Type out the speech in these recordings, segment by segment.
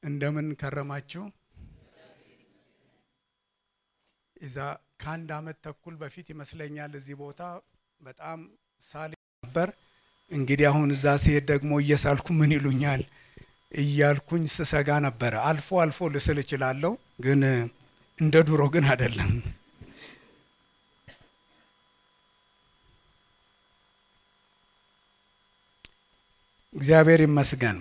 እንደምን ከረማችሁ? እዛ ከአንድ አመት ተኩል በፊት ይመስለኛል እዚህ ቦታ በጣም ሳል ነበር። እንግዲህ አሁን እዛ ሲሄድ ደግሞ እየሳልኩ ምን ይሉኛል እያልኩኝ ስሰጋ ነበረ። አልፎ አልፎ ልስል እችላለሁ፣ ግን እንደ ድሮ ግን አይደለም። እግዚአብሔር ይመስገን።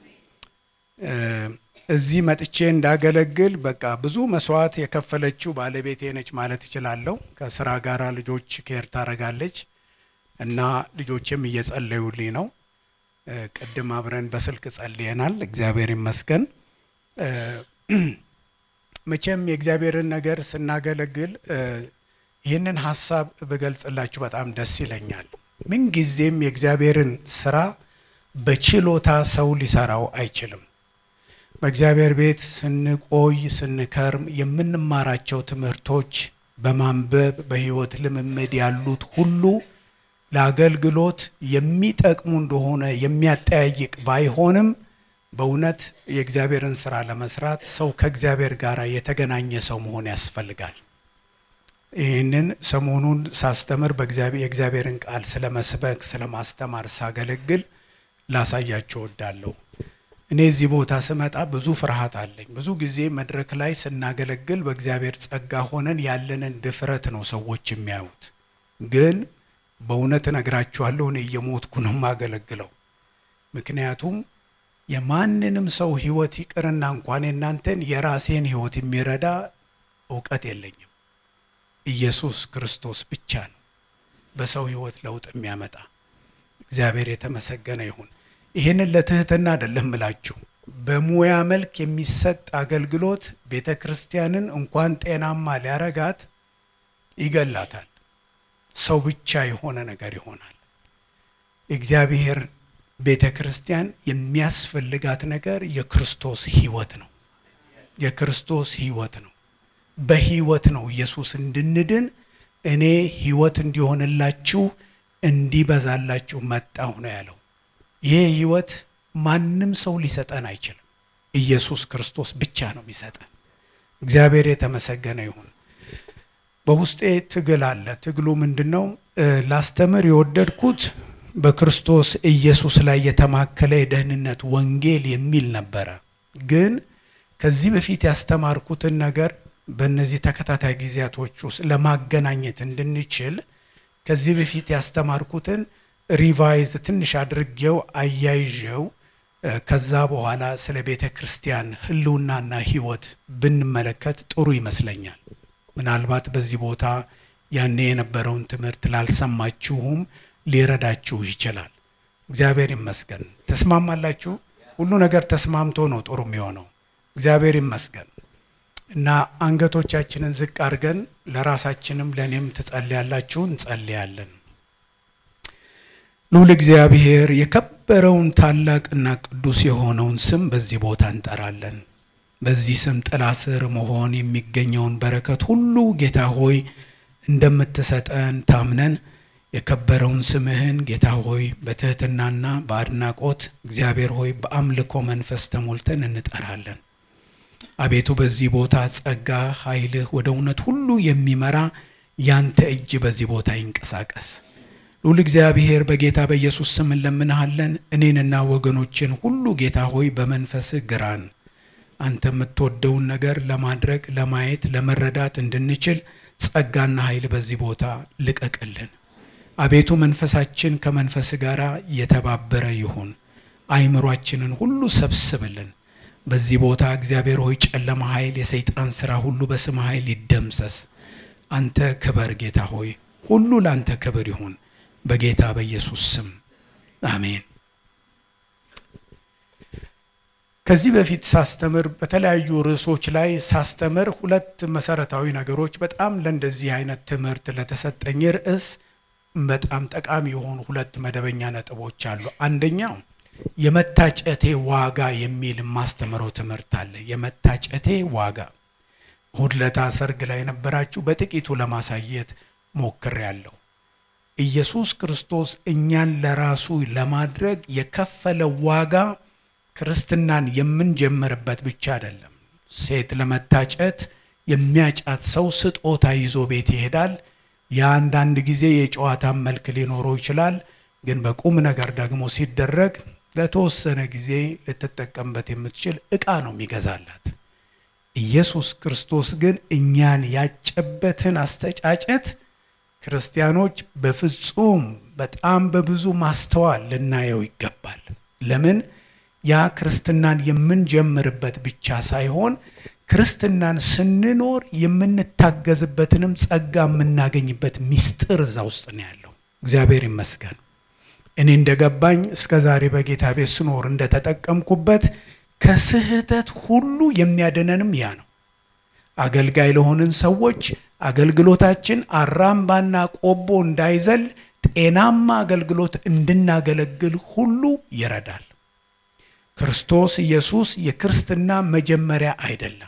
እዚህ መጥቼ እንዳገለግል በቃ ብዙ መስዋዕት የከፈለችው ባለቤቴ ነች ማለት እችላለሁ። ከስራ ጋራ ልጆች ኬር ታደርጋለች እና ልጆችም እየጸለዩልኝ ነው። ቅድም አብረን በስልክ ጸልየናል። እግዚአብሔር ይመስገን። መቼም የእግዚአብሔርን ነገር ስናገለግል ይህንን ሀሳብ ብገልጽላችሁ በጣም ደስ ይለኛል። ምንጊዜም የእግዚአብሔርን ስራ በችሎታ ሰው ሊሰራው አይችልም። በእግዚአብሔር ቤት ስንቆይ ስንከርም የምንማራቸው ትምህርቶች በማንበብ በሕይወት ልምምድ ያሉት ሁሉ ለአገልግሎት የሚጠቅሙ እንደሆነ የሚያጠያይቅ ባይሆንም በእውነት የእግዚአብሔርን ስራ ለመስራት ሰው ከእግዚአብሔር ጋር የተገናኘ ሰው መሆን ያስፈልጋል። ይህንን ሰሞኑን ሳስተምር የእግዚአብሔርን ቃል ስለ መስበክ ስለ ማስተማር ሳገለግል ላሳያቸው እወዳለሁ። እኔ እዚህ ቦታ ስመጣ ብዙ ፍርሃት አለኝ። ብዙ ጊዜ መድረክ ላይ ስናገለግል በእግዚአብሔር ጸጋ ሆነን ያለንን ድፍረት ነው ሰዎች የሚያዩት። ግን በእውነት እነግራችኋለሁ እኔ እየሞትኩ ነው የማገለግለው። ምክንያቱም የማንንም ሰው ሕይወት ይቅርና እንኳን የእናንተን የራሴን ሕይወት የሚረዳ እውቀት የለኝም። ኢየሱስ ክርስቶስ ብቻ ነው በሰው ሕይወት ለውጥ የሚያመጣ። እግዚአብሔር የተመሰገነ ይሁን። ይህንን ለትህትና አይደለም ምላችሁ። በሙያ መልክ የሚሰጥ አገልግሎት ቤተ ክርስቲያንን እንኳን ጤናማ ሊያረጋት ይገላታል። ሰው ብቻ የሆነ ነገር ይሆናል። እግዚአብሔር ቤተ ክርስቲያን የሚያስፈልጋት ነገር የክርስቶስ ሕይወት ነው። የክርስቶስ ሕይወት ነው። በሕይወት ነው ኢየሱስ እንድንድን እኔ ሕይወት እንዲሆንላችሁ እንዲበዛላችሁ መጣሁ ነው ያለው። ይሄ ሕይወት ማንም ሰው ሊሰጠን አይችልም። ኢየሱስ ክርስቶስ ብቻ ነው የሚሰጠን። እግዚአብሔር የተመሰገነ ይሁን። በውስጤ ትግል አለ። ትግሉ ምንድን ነው? ላስተምር የወደድኩት በክርስቶስ ኢየሱስ ላይ የተማከለ የደህንነት ወንጌል የሚል ነበረ። ግን ከዚህ በፊት ያስተማርኩትን ነገር በእነዚህ ተከታታይ ጊዜያቶች ውስጥ ለማገናኘት እንድንችል ከዚህ በፊት ያስተማርኩትን ሪቫይዝ ትንሽ አድርጌው አያይዤው ከዛ በኋላ ስለ ቤተ ክርስቲያን ሕልውናና ሕይወት ብንመለከት ጥሩ ይመስለኛል። ምናልባት በዚህ ቦታ ያኔ የነበረውን ትምህርት ላልሰማችሁም ሊረዳችሁ ይችላል። እግዚአብሔር ይመስገን። ተስማማላችሁ? ሁሉ ነገር ተስማምቶ ነው ጥሩ የሚሆነው። እግዚአብሔር ይመስገን እና አንገቶቻችንን ዝቅ አድርገን ለራሳችንም ለእኔም ትጸልያላችሁ፣ እንጸልያለን። ልዑል እግዚአብሔር የከበረውን ታላቅና ቅዱስ የሆነውን ስም በዚህ ቦታ እንጠራለን። በዚህ ስም ጥላ ስር መሆን የሚገኘውን በረከት ሁሉ ጌታ ሆይ እንደምትሰጠን ታምነን የከበረውን ስምህን ጌታ ሆይ በትህትናና በአድናቆት እግዚአብሔር ሆይ በአምልኮ መንፈስ ተሞልተን እንጠራለን። አቤቱ በዚህ ቦታ ጸጋ ኃይልህ ወደ እውነት ሁሉ የሚመራ ያንተ እጅ በዚህ ቦታ ይንቀሳቀስ። ልዑል እግዚአብሔር በጌታ በኢየሱስ ስም እንለምንሃለን። እኔንና ወገኖችን ሁሉ ጌታ ሆይ በመንፈስህ ግራን። አንተ የምትወደውን ነገር ለማድረግ ለማየት፣ ለመረዳት እንድንችል ጸጋና ኃይል በዚህ ቦታ ልቀቅልን። አቤቱ መንፈሳችን ከመንፈስህ ጋር የተባበረ ይሁን። አይምሯችንን ሁሉ ሰብስብልን። በዚህ ቦታ እግዚአብሔር ሆይ ጨለማ ኃይል፣ የሰይጣን ሥራ ሁሉ በስም ኃይል ይደምሰስ። አንተ ክበር ጌታ ሆይ፣ ሁሉ ለአንተ ክብር ይሁን በጌታ በኢየሱስ ስም አሜን። ከዚህ በፊት ሳስተምር በተለያዩ ርዕሶች ላይ ሳስተምር ሁለት መሰረታዊ ነገሮች በጣም ለእንደዚህ አይነት ትምህርት ለተሰጠኝ ርዕስ በጣም ጠቃሚ የሆኑ ሁለት መደበኛ ነጥቦች አሉ። አንደኛው የመታጨቴ ዋጋ የሚል የማስተምረው ትምህርት አለ። የመታጨቴ ዋጋ እሁድ ዕለት ሰርግ ላይ የነበራችሁ በጥቂቱ ለማሳየት ሞክሬያለሁ። ኢየሱስ ክርስቶስ እኛን ለራሱ ለማድረግ የከፈለው ዋጋ ክርስትናን የምንጀምርበት ብቻ አይደለም። ሴት ለመታጨት የሚያጫት ሰው ስጦታ ይዞ ቤት ይሄዳል። የአንዳንድ ጊዜ የጨዋታን መልክ ሊኖረው ይችላል። ግን በቁም ነገር ደግሞ ሲደረግ ለተወሰነ ጊዜ ልትጠቀምበት የምትችል ዕቃ ነው የሚገዛላት። ኢየሱስ ክርስቶስ ግን እኛን ያጨበትን አስተጫጨት ክርስቲያኖች በፍጹም በጣም በብዙ ማስተዋል ልናየው ይገባል። ለምን ያ ክርስትናን የምንጀምርበት ብቻ ሳይሆን ክርስትናን ስንኖር የምንታገዝበትንም ጸጋ የምናገኝበት ሚስጥር እዛ ውስጥ ነው ያለው። እግዚአብሔር ይመስገን። እኔ እንደገባኝ እስከ ዛሬ በጌታ ቤት ስኖር እንደተጠቀምኩበት ከስህተት ሁሉ የሚያድነንም ያ ነው። አገልጋይ ለሆንን ሰዎች አገልግሎታችን አራምባና ቆቦ እንዳይዘል ጤናማ አገልግሎት እንድናገለግል ሁሉ ይረዳል። ክርስቶስ ኢየሱስ የክርስትና መጀመሪያ አይደለም።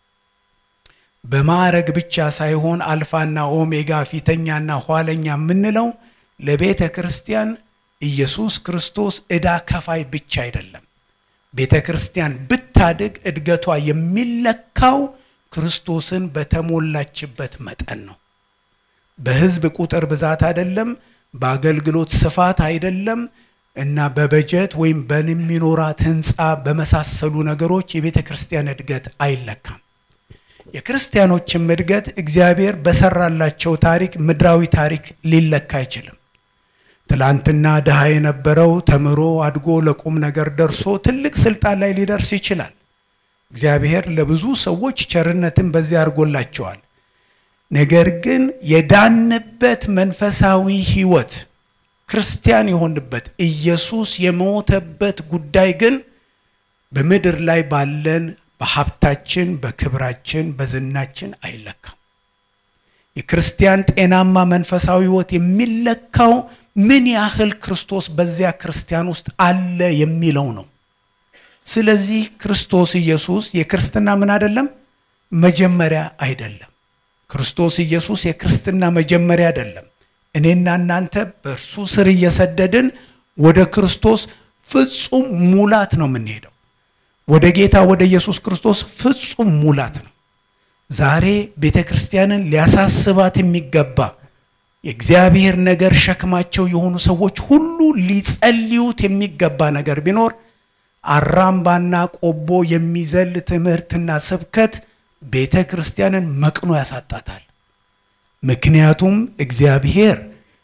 በማዕረግ ብቻ ሳይሆን አልፋና ኦሜጋ ፊተኛና ኋለኛ የምንለው ለቤተ ክርስቲያን ኢየሱስ ክርስቶስ ዕዳ ከፋይ ብቻ አይደለም። ቤተ ክርስቲያን ብታድግ እድገቷ የሚለካው ክርስቶስን በተሞላችበት መጠን ነው። በሕዝብ ቁጥር ብዛት አይደለም፣ በአገልግሎት ስፋት አይደለም እና በበጀት ወይም በሚኖራት ሕንፃ በመሳሰሉ ነገሮች የቤተ ክርስቲያን እድገት አይለካም። የክርስቲያኖችም እድገት እግዚአብሔር በሰራላቸው ታሪክ ምድራዊ ታሪክ ሊለካ አይችልም። ትላንትና ድሃ የነበረው ተምሮ አድጎ ለቁም ነገር ደርሶ ትልቅ ስልጣን ላይ ሊደርስ ይችላል። እግዚአብሔር ለብዙ ሰዎች ቸርነትን በዚያ አድርጎላቸዋል። ነገር ግን የዳንበት መንፈሳዊ ሕይወት ክርስቲያን የሆንበት ኢየሱስ የሞተበት ጉዳይ ግን በምድር ላይ ባለን በሀብታችን፣ በክብራችን፣ በዝናችን አይለካም። የክርስቲያን ጤናማ መንፈሳዊ ሕይወት የሚለካው ምን ያህል ክርስቶስ በዚያ ክርስቲያን ውስጥ አለ የሚለው ነው። ስለዚህ ክርስቶስ ኢየሱስ የክርስትና ምን አይደለም መጀመሪያ አይደለም። ክርስቶስ ኢየሱስ የክርስትና መጀመሪያ አይደለም። እኔና እናንተ በእርሱ ስር እየሰደድን ወደ ክርስቶስ ፍጹም ሙላት ነው የምንሄደው። ወደ ጌታ ወደ ኢየሱስ ክርስቶስ ፍጹም ሙላት ነው። ዛሬ ቤተ ክርስቲያንን ሊያሳስባት የሚገባ የእግዚአብሔር ነገር ሸክማቸው የሆኑ ሰዎች ሁሉ ሊጸልዩት የሚገባ ነገር ቢኖር አራምባና ቆቦ የሚዘል ትምህርትና ስብከት ቤተ ክርስቲያንን መቅኖ ያሳጣታል። ምክንያቱም እግዚአብሔር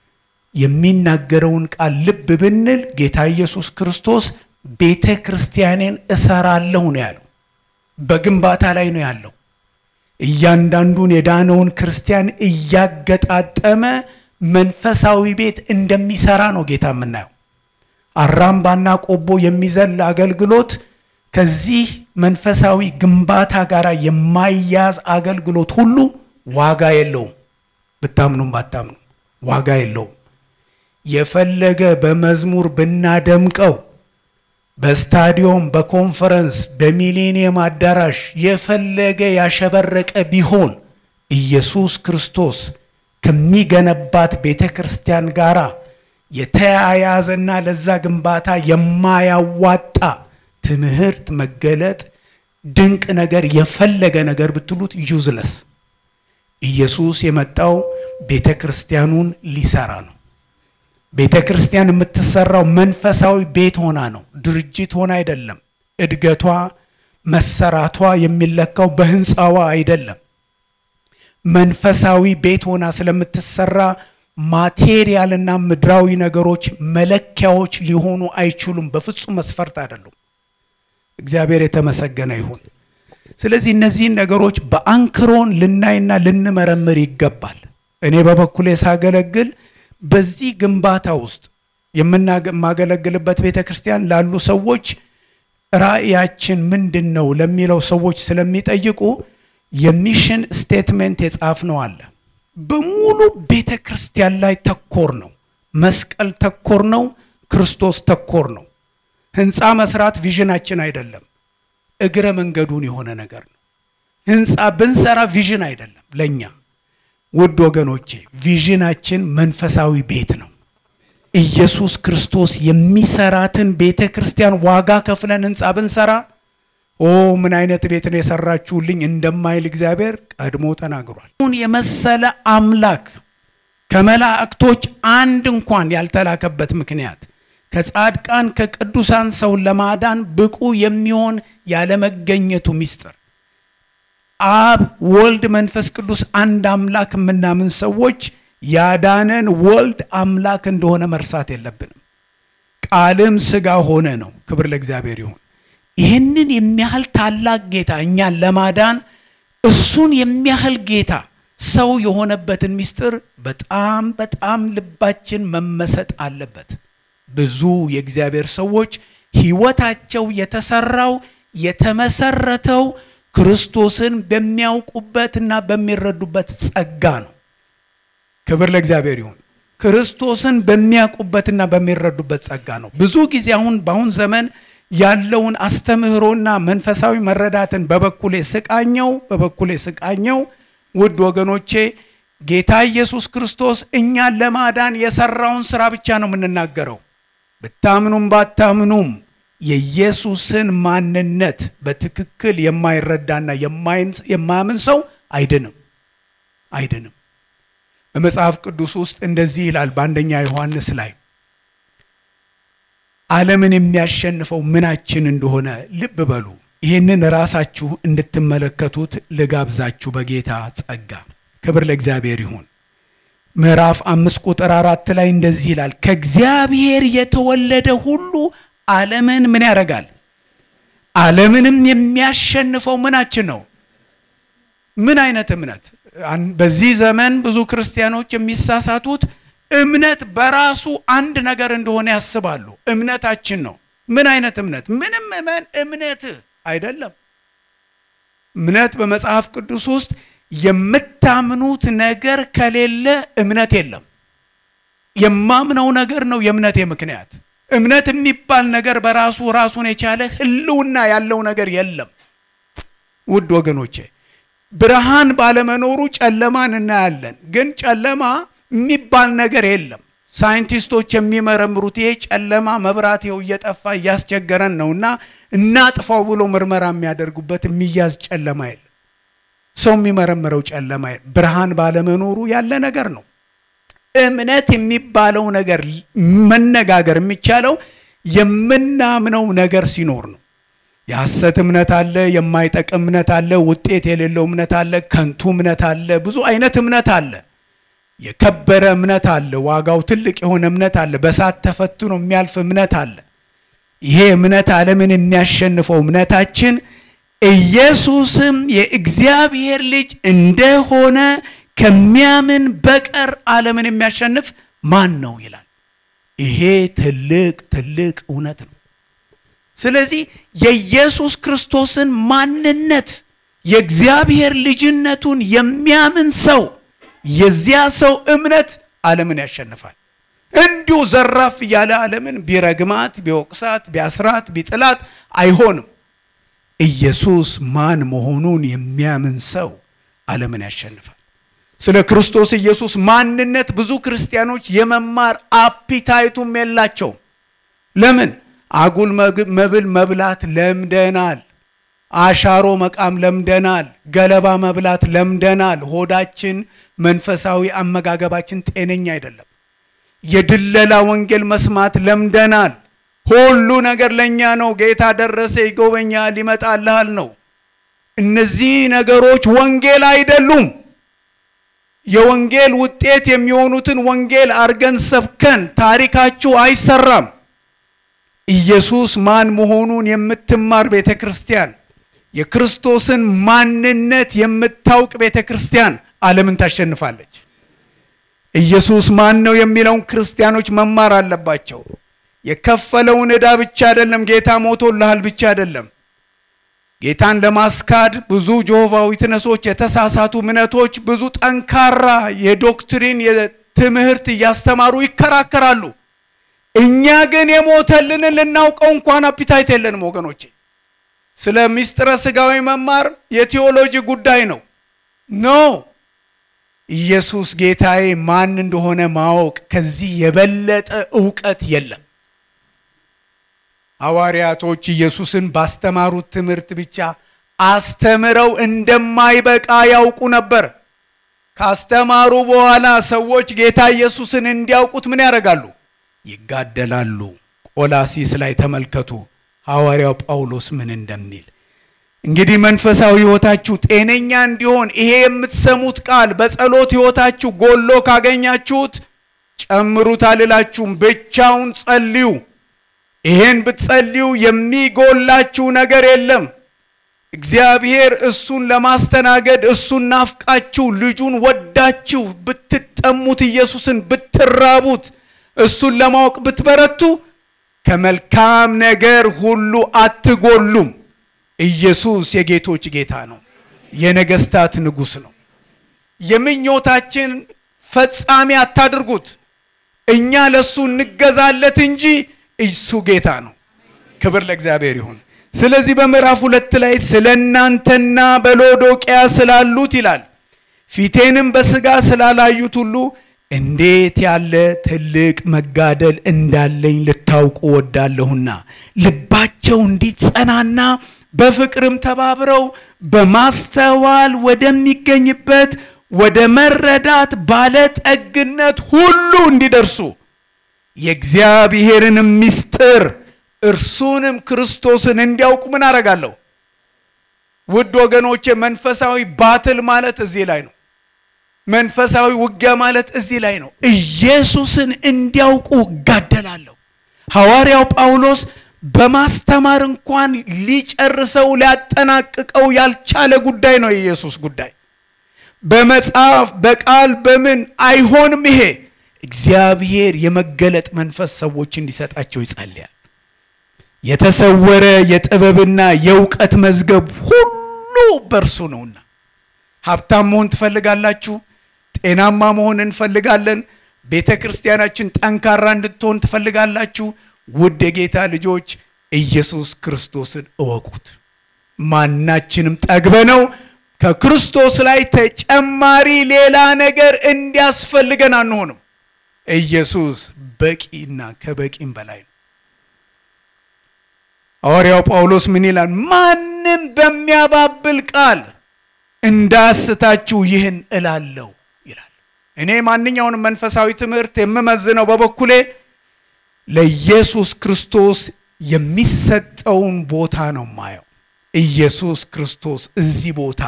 የሚናገረውን ቃል ልብ ብንል ጌታ ኢየሱስ ክርስቶስ ቤተ ክርስቲያኔን እሰራለሁ ነው ያለው። በግንባታ ላይ ነው ያለው። እያንዳንዱን የዳነውን ክርስቲያን እያገጣጠመ መንፈሳዊ ቤት እንደሚሰራ ነው ጌታ የምናየው። አራምባና ቆቦ የሚዘል አገልግሎት ከዚህ መንፈሳዊ ግንባታ ጋር የማያዝ አገልግሎት ሁሉ ዋጋ የለውም። ብታምኑም ባታምኑ ዋጋ የለውም። የፈለገ በመዝሙር ብናደምቀው በስታዲዮም፣ በኮንፈረንስ፣ በሚሌኒየም አዳራሽ የፈለገ ያሸበረቀ ቢሆን ኢየሱስ ክርስቶስ ከሚገነባት ቤተ ክርስቲያን ጋር የተያያዘና ለዛ ግንባታ የማያዋጣ ትምህርት መገለጥ ድንቅ ነገር የፈለገ ነገር ብትሉት ዩዝለስ። ኢየሱስ የመጣው ቤተ ክርስቲያኑን ሊሰራ ነው። ቤተ ክርስቲያን የምትሰራው መንፈሳዊ ቤት ሆና ነው፣ ድርጅት ሆና አይደለም። እድገቷ መሰራቷ የሚለካው በህንፃዋ አይደለም። መንፈሳዊ ቤት ሆና ስለምትሰራ ማቴሪያልና ምድራዊ ነገሮች መለኪያዎች ሊሆኑ አይችሉም። በፍጹም መስፈርት አይደሉም። እግዚአብሔር የተመሰገነ ይሁን። ስለዚህ እነዚህን ነገሮች በአንክሮን ልናይና ልንመረምር ይገባል። እኔ በበኩሌ ሳገለግል በዚህ ግንባታ ውስጥ የምናገለግልበት ቤተ ክርስቲያን ላሉ ሰዎች ራእያችን ምንድን ነው ለሚለው ሰዎች ስለሚጠይቁ የሚሽን ስቴትሜንት የጻፍነው አለ። በሙሉ ቤተ ክርስቲያን ላይ ተኮር ነው። መስቀል ተኮር ነው። ክርስቶስ ተኮር ነው። ህንፃ መስራት ቪዥናችን አይደለም፣ እግረ መንገዱን የሆነ ነገር ነው። ህንፃ ብንሰራ ቪዥን አይደለም ለእኛ። ውድ ወገኖቼ ቪዥናችን መንፈሳዊ ቤት ነው። ኢየሱስ ክርስቶስ የሚሰራትን ቤተ ክርስቲያን ዋጋ ከፍለን ህንፃ ብንሰራ ኦ ምን አይነት ቤት ነው የሰራችሁልኝ እንደማይል እግዚአብሔር ቀድሞ ተናግሯል። አሁን የመሰለ አምላክ ከመላእክቶች አንድ እንኳን ያልተላከበት ምክንያት ከጻድቃን ከቅዱሳን ሰውን ለማዳን ብቁ የሚሆን ያለመገኘቱ ምስጢር አብ፣ ወልድ፣ መንፈስ ቅዱስ አንድ አምላክ የምናምን ሰዎች ያዳነን ወልድ አምላክ እንደሆነ መርሳት የለብንም። ቃልም ሥጋ ሆነ ነው። ክብር ለእግዚአብሔር ይሁን። ይህንን የሚያህል ታላቅ ጌታ እኛን ለማዳን እሱን የሚያህል ጌታ ሰው የሆነበትን ምስጢር በጣም በጣም ልባችን መመሰጥ አለበት። ብዙ የእግዚአብሔር ሰዎች ሕይወታቸው የተሰራው የተመሰረተው ክርስቶስን በሚያውቁበትና በሚረዱበት ጸጋ ነው። ክብር ለእግዚአብሔር ይሁን። ክርስቶስን በሚያውቁበትና በሚረዱበት ጸጋ ነው። ብዙ ጊዜ አሁን በአሁን ዘመን ያለውን አስተምህሮና መንፈሳዊ መረዳትን በበኩሌ ስቃኘው በበኩሌ ስቃኘው ውድ ወገኖቼ ጌታ ኢየሱስ ክርስቶስ እኛን ለማዳን የሰራውን ስራ ብቻ ነው የምንናገረው። ብታምኑም ባታምኑም የኢየሱስን ማንነት በትክክል የማይረዳና የማያምን ሰው አይድንም አይድንም። በመጽሐፍ ቅዱስ ውስጥ እንደዚህ ይላል በአንደኛ ዮሐንስ ላይ ዓለምን የሚያሸንፈው ምናችን እንደሆነ ልብ በሉ። ይህንን ራሳችሁ እንድትመለከቱት ልጋብዛችሁ በጌታ ጸጋ። ክብር ለእግዚአብሔር ይሁን። ምዕራፍ አምስት ቁጥር አራት ላይ እንደዚህ ይላል ከእግዚአብሔር የተወለደ ሁሉ ዓለምን ምን ያደርጋል? ዓለምንም የሚያሸንፈው ምናችን ነው? ምን አይነት እምነት? በዚህ ዘመን ብዙ ክርስቲያኖች የሚሳሳቱት እምነት በራሱ አንድ ነገር እንደሆነ ያስባሉ። እምነታችን ነው። ምን አይነት እምነት? ምንም እመን እምነት አይደለም። እምነት በመጽሐፍ ቅዱስ ውስጥ የምታምኑት ነገር ከሌለ እምነት የለም። የማምነው ነገር ነው የእምነቴ ምክንያት። እምነት የሚባል ነገር በራሱ ራሱን የቻለ ሕልውና ያለው ነገር የለም። ውድ ወገኖቼ ብርሃን ባለመኖሩ ጨለማን እናያለን። ግን ጨለማ የሚባል ነገር የለም። ሳይንቲስቶች የሚመረምሩት ይሄ ጨለማ መብራት ይኸው እየጠፋ እያስቸገረን ነው እና እናጥፋው ብሎ ምርመራ የሚያደርጉበት የሚያዝ ጨለማ የለም። ሰው የሚመረምረው ጨለማ ብርሃን ባለመኖሩ ያለ ነገር ነው። እምነት የሚባለው ነገር መነጋገር የሚቻለው የምናምነው ነገር ሲኖር ነው። የሐሰት እምነት አለ፣ የማይጠቅም እምነት አለ፣ ውጤት የሌለው እምነት አለ፣ ከንቱ እምነት አለ፣ ብዙ አይነት እምነት አለ። የከበረ እምነት አለ፣ ዋጋው ትልቅ የሆነ እምነት አለ፣ በሳት ተፈትኖ የሚያልፍ እምነት አለ። ይሄ እምነት ዓለምን የሚያሸንፈው እምነታችን ኢየሱስም የእግዚአብሔር ልጅ እንደሆነ ከሚያምን በቀር ዓለምን የሚያሸንፍ ማን ነው ይላል። ይሄ ትልቅ ትልቅ እውነት ነው። ስለዚህ የኢየሱስ ክርስቶስን ማንነት የእግዚአብሔር ልጅነቱን የሚያምን ሰው የዚያ ሰው እምነት ዓለምን ያሸንፋል። እንዲሁ ዘራፍ እያለ ዓለምን ቢረግማት፣ ቢወቅሳት፣ ቢያስራት፣ ቢጥላት አይሆንም። ኢየሱስ ማን መሆኑን የሚያምን ሰው ዓለምን ያሸንፋል። ስለ ክርስቶስ ኢየሱስ ማንነት ብዙ ክርስቲያኖች የመማር አፒታይቱም የላቸውም። ለምን? አጉል መብል መብላት ለምደናል። አሻሮ መቃም ለምደናል። ገለባ መብላት ለምደናል። ሆዳችን፣ መንፈሳዊ አመጋገባችን ጤነኛ አይደለም። የድለላ ወንጌል መስማት ለምደናል። ሁሉ ነገር ለእኛ ነው። ጌታ ደረሰ፣ ይጎበኛል፣ ይመጣልሃል ነው። እነዚህ ነገሮች ወንጌል አይደሉም። የወንጌል ውጤት የሚሆኑትን ወንጌል አርገን ሰብከን ታሪካችሁ አይሰራም። ኢየሱስ ማን መሆኑን የምትማር ቤተ ክርስቲያን፣ የክርስቶስን ማንነት የምታውቅ ቤተ ክርስቲያን ዓለምን ታሸንፋለች። ኢየሱስ ማን ነው የሚለውን ክርስቲያኖች መማር አለባቸው። የከፈለውን ዕዳ ብቻ አይደለም፣ ጌታ ሞቶልሃል ብቻ አይደለም። ጌታን ለማስካድ ብዙ ጆሆቫ ዊትነሶች፣ የተሳሳቱ እምነቶች ብዙ ጠንካራ የዶክትሪን የትምህርት እያስተማሩ ይከራከራሉ። እኛ ግን የሞተልንን ልናውቀው እንኳን አፒታይት የለንም ወገኖቼ። ስለ ምስጢረ ሥጋዊ መማር የቴዎሎጂ ጉዳይ ነው። ኖ ኢየሱስ ጌታዬ ማን እንደሆነ ማወቅ ከዚህ የበለጠ እውቀት የለም። ሐዋርያቶች ኢየሱስን ባስተማሩት ትምህርት ብቻ አስተምረው እንደማይበቃ ያውቁ ነበር። ካስተማሩ በኋላ ሰዎች ጌታ ኢየሱስን እንዲያውቁት ምን ያደርጋሉ? ይጋደላሉ። ቆላሲስ ላይ ተመልከቱ ሐዋርያው ጳውሎስ ምን እንደሚል። እንግዲህ መንፈሳዊ ሕይወታችሁ ጤነኛ እንዲሆን ይሄ የምትሰሙት ቃል በጸሎት ሕይወታችሁ ጎሎ ካገኛችሁት ጨምሩት አልላችሁም፣ ብቻውን ጸልዩ። ይሄን ብትጸልዩ የሚጎላችሁ ነገር የለም። እግዚአብሔር እሱን ለማስተናገድ እሱን ናፍቃችሁ ልጁን ወዳችሁ ብትጠሙት ኢየሱስን ብትራቡት እሱን ለማወቅ ብትበረቱ ከመልካም ነገር ሁሉ አትጎሉም። ኢየሱስ የጌቶች ጌታ ነው፣ የነገስታት ንጉሥ ነው። የምኞታችን ፈጻሚ አታድርጉት። እኛ ለእሱ እንገዛለት እንጂ እሱ ጌታ ነው። ክብር ለእግዚአብሔር ይሁን። ስለዚህ በምዕራፍ ሁለት ላይ ስለ እናንተና በሎዶቅያ ስላሉት ይላል ፊቴንም በሥጋ ስላላዩት ሁሉ እንዴት ያለ ትልቅ መጋደል እንዳለኝ ልታውቁ ወዳለሁና ልባቸው እንዲጸናና በፍቅርም ተባብረው በማስተዋል ወደሚገኝበት ወደ መረዳት ባለጠግነት ሁሉ እንዲደርሱ የእግዚአብሔርንም ምስጢር እርሱንም ክርስቶስን እንዲያውቁ ምን አደርጋለሁ? ውድ ወገኖቼ መንፈሳዊ ባትል ማለት እዚህ ላይ ነው። መንፈሳዊ ውጊያ ማለት እዚህ ላይ ነው። ኢየሱስን እንዲያውቁ እጋደላለሁ። ሐዋርያው ጳውሎስ በማስተማር እንኳን ሊጨርሰው ሊያጠናቅቀው ያልቻለ ጉዳይ ነው የኢየሱስ ጉዳይ። በመጽሐፍ በቃል በምን አይሆንም። ይሄ እግዚአብሔር የመገለጥ መንፈስ ሰዎች እንዲሰጣቸው ይጸልያል። የተሰወረ የጥበብና የእውቀት መዝገብ ሁሉ በእርሱ ነውና። ሀብታም መሆን ትፈልጋላችሁ? ጤናማ መሆን እንፈልጋለን። ቤተ ክርስቲያናችን ጠንካራ እንድትሆን ትፈልጋላችሁ? ውድ የጌታ ልጆች ኢየሱስ ክርስቶስን እወቁት። ማናችንም ጠግበ ነው ከክርስቶስ ላይ ተጨማሪ ሌላ ነገር እንዲያስፈልገን አንሆንም። ኢየሱስ በቂና ከበቂም በላይ ነው። ሐዋርያው ጳውሎስ ምን ይላል? ማንም በሚያባብል ቃል እንዳስታችሁ ይህን እላለሁ ይላል። እኔ ማንኛውንም መንፈሳዊ ትምህርት የምመዝነው በበኩሌ ለኢየሱስ ክርስቶስ የሚሰጠውን ቦታ ነው ማየው። ኢየሱስ ክርስቶስ እዚህ ቦታ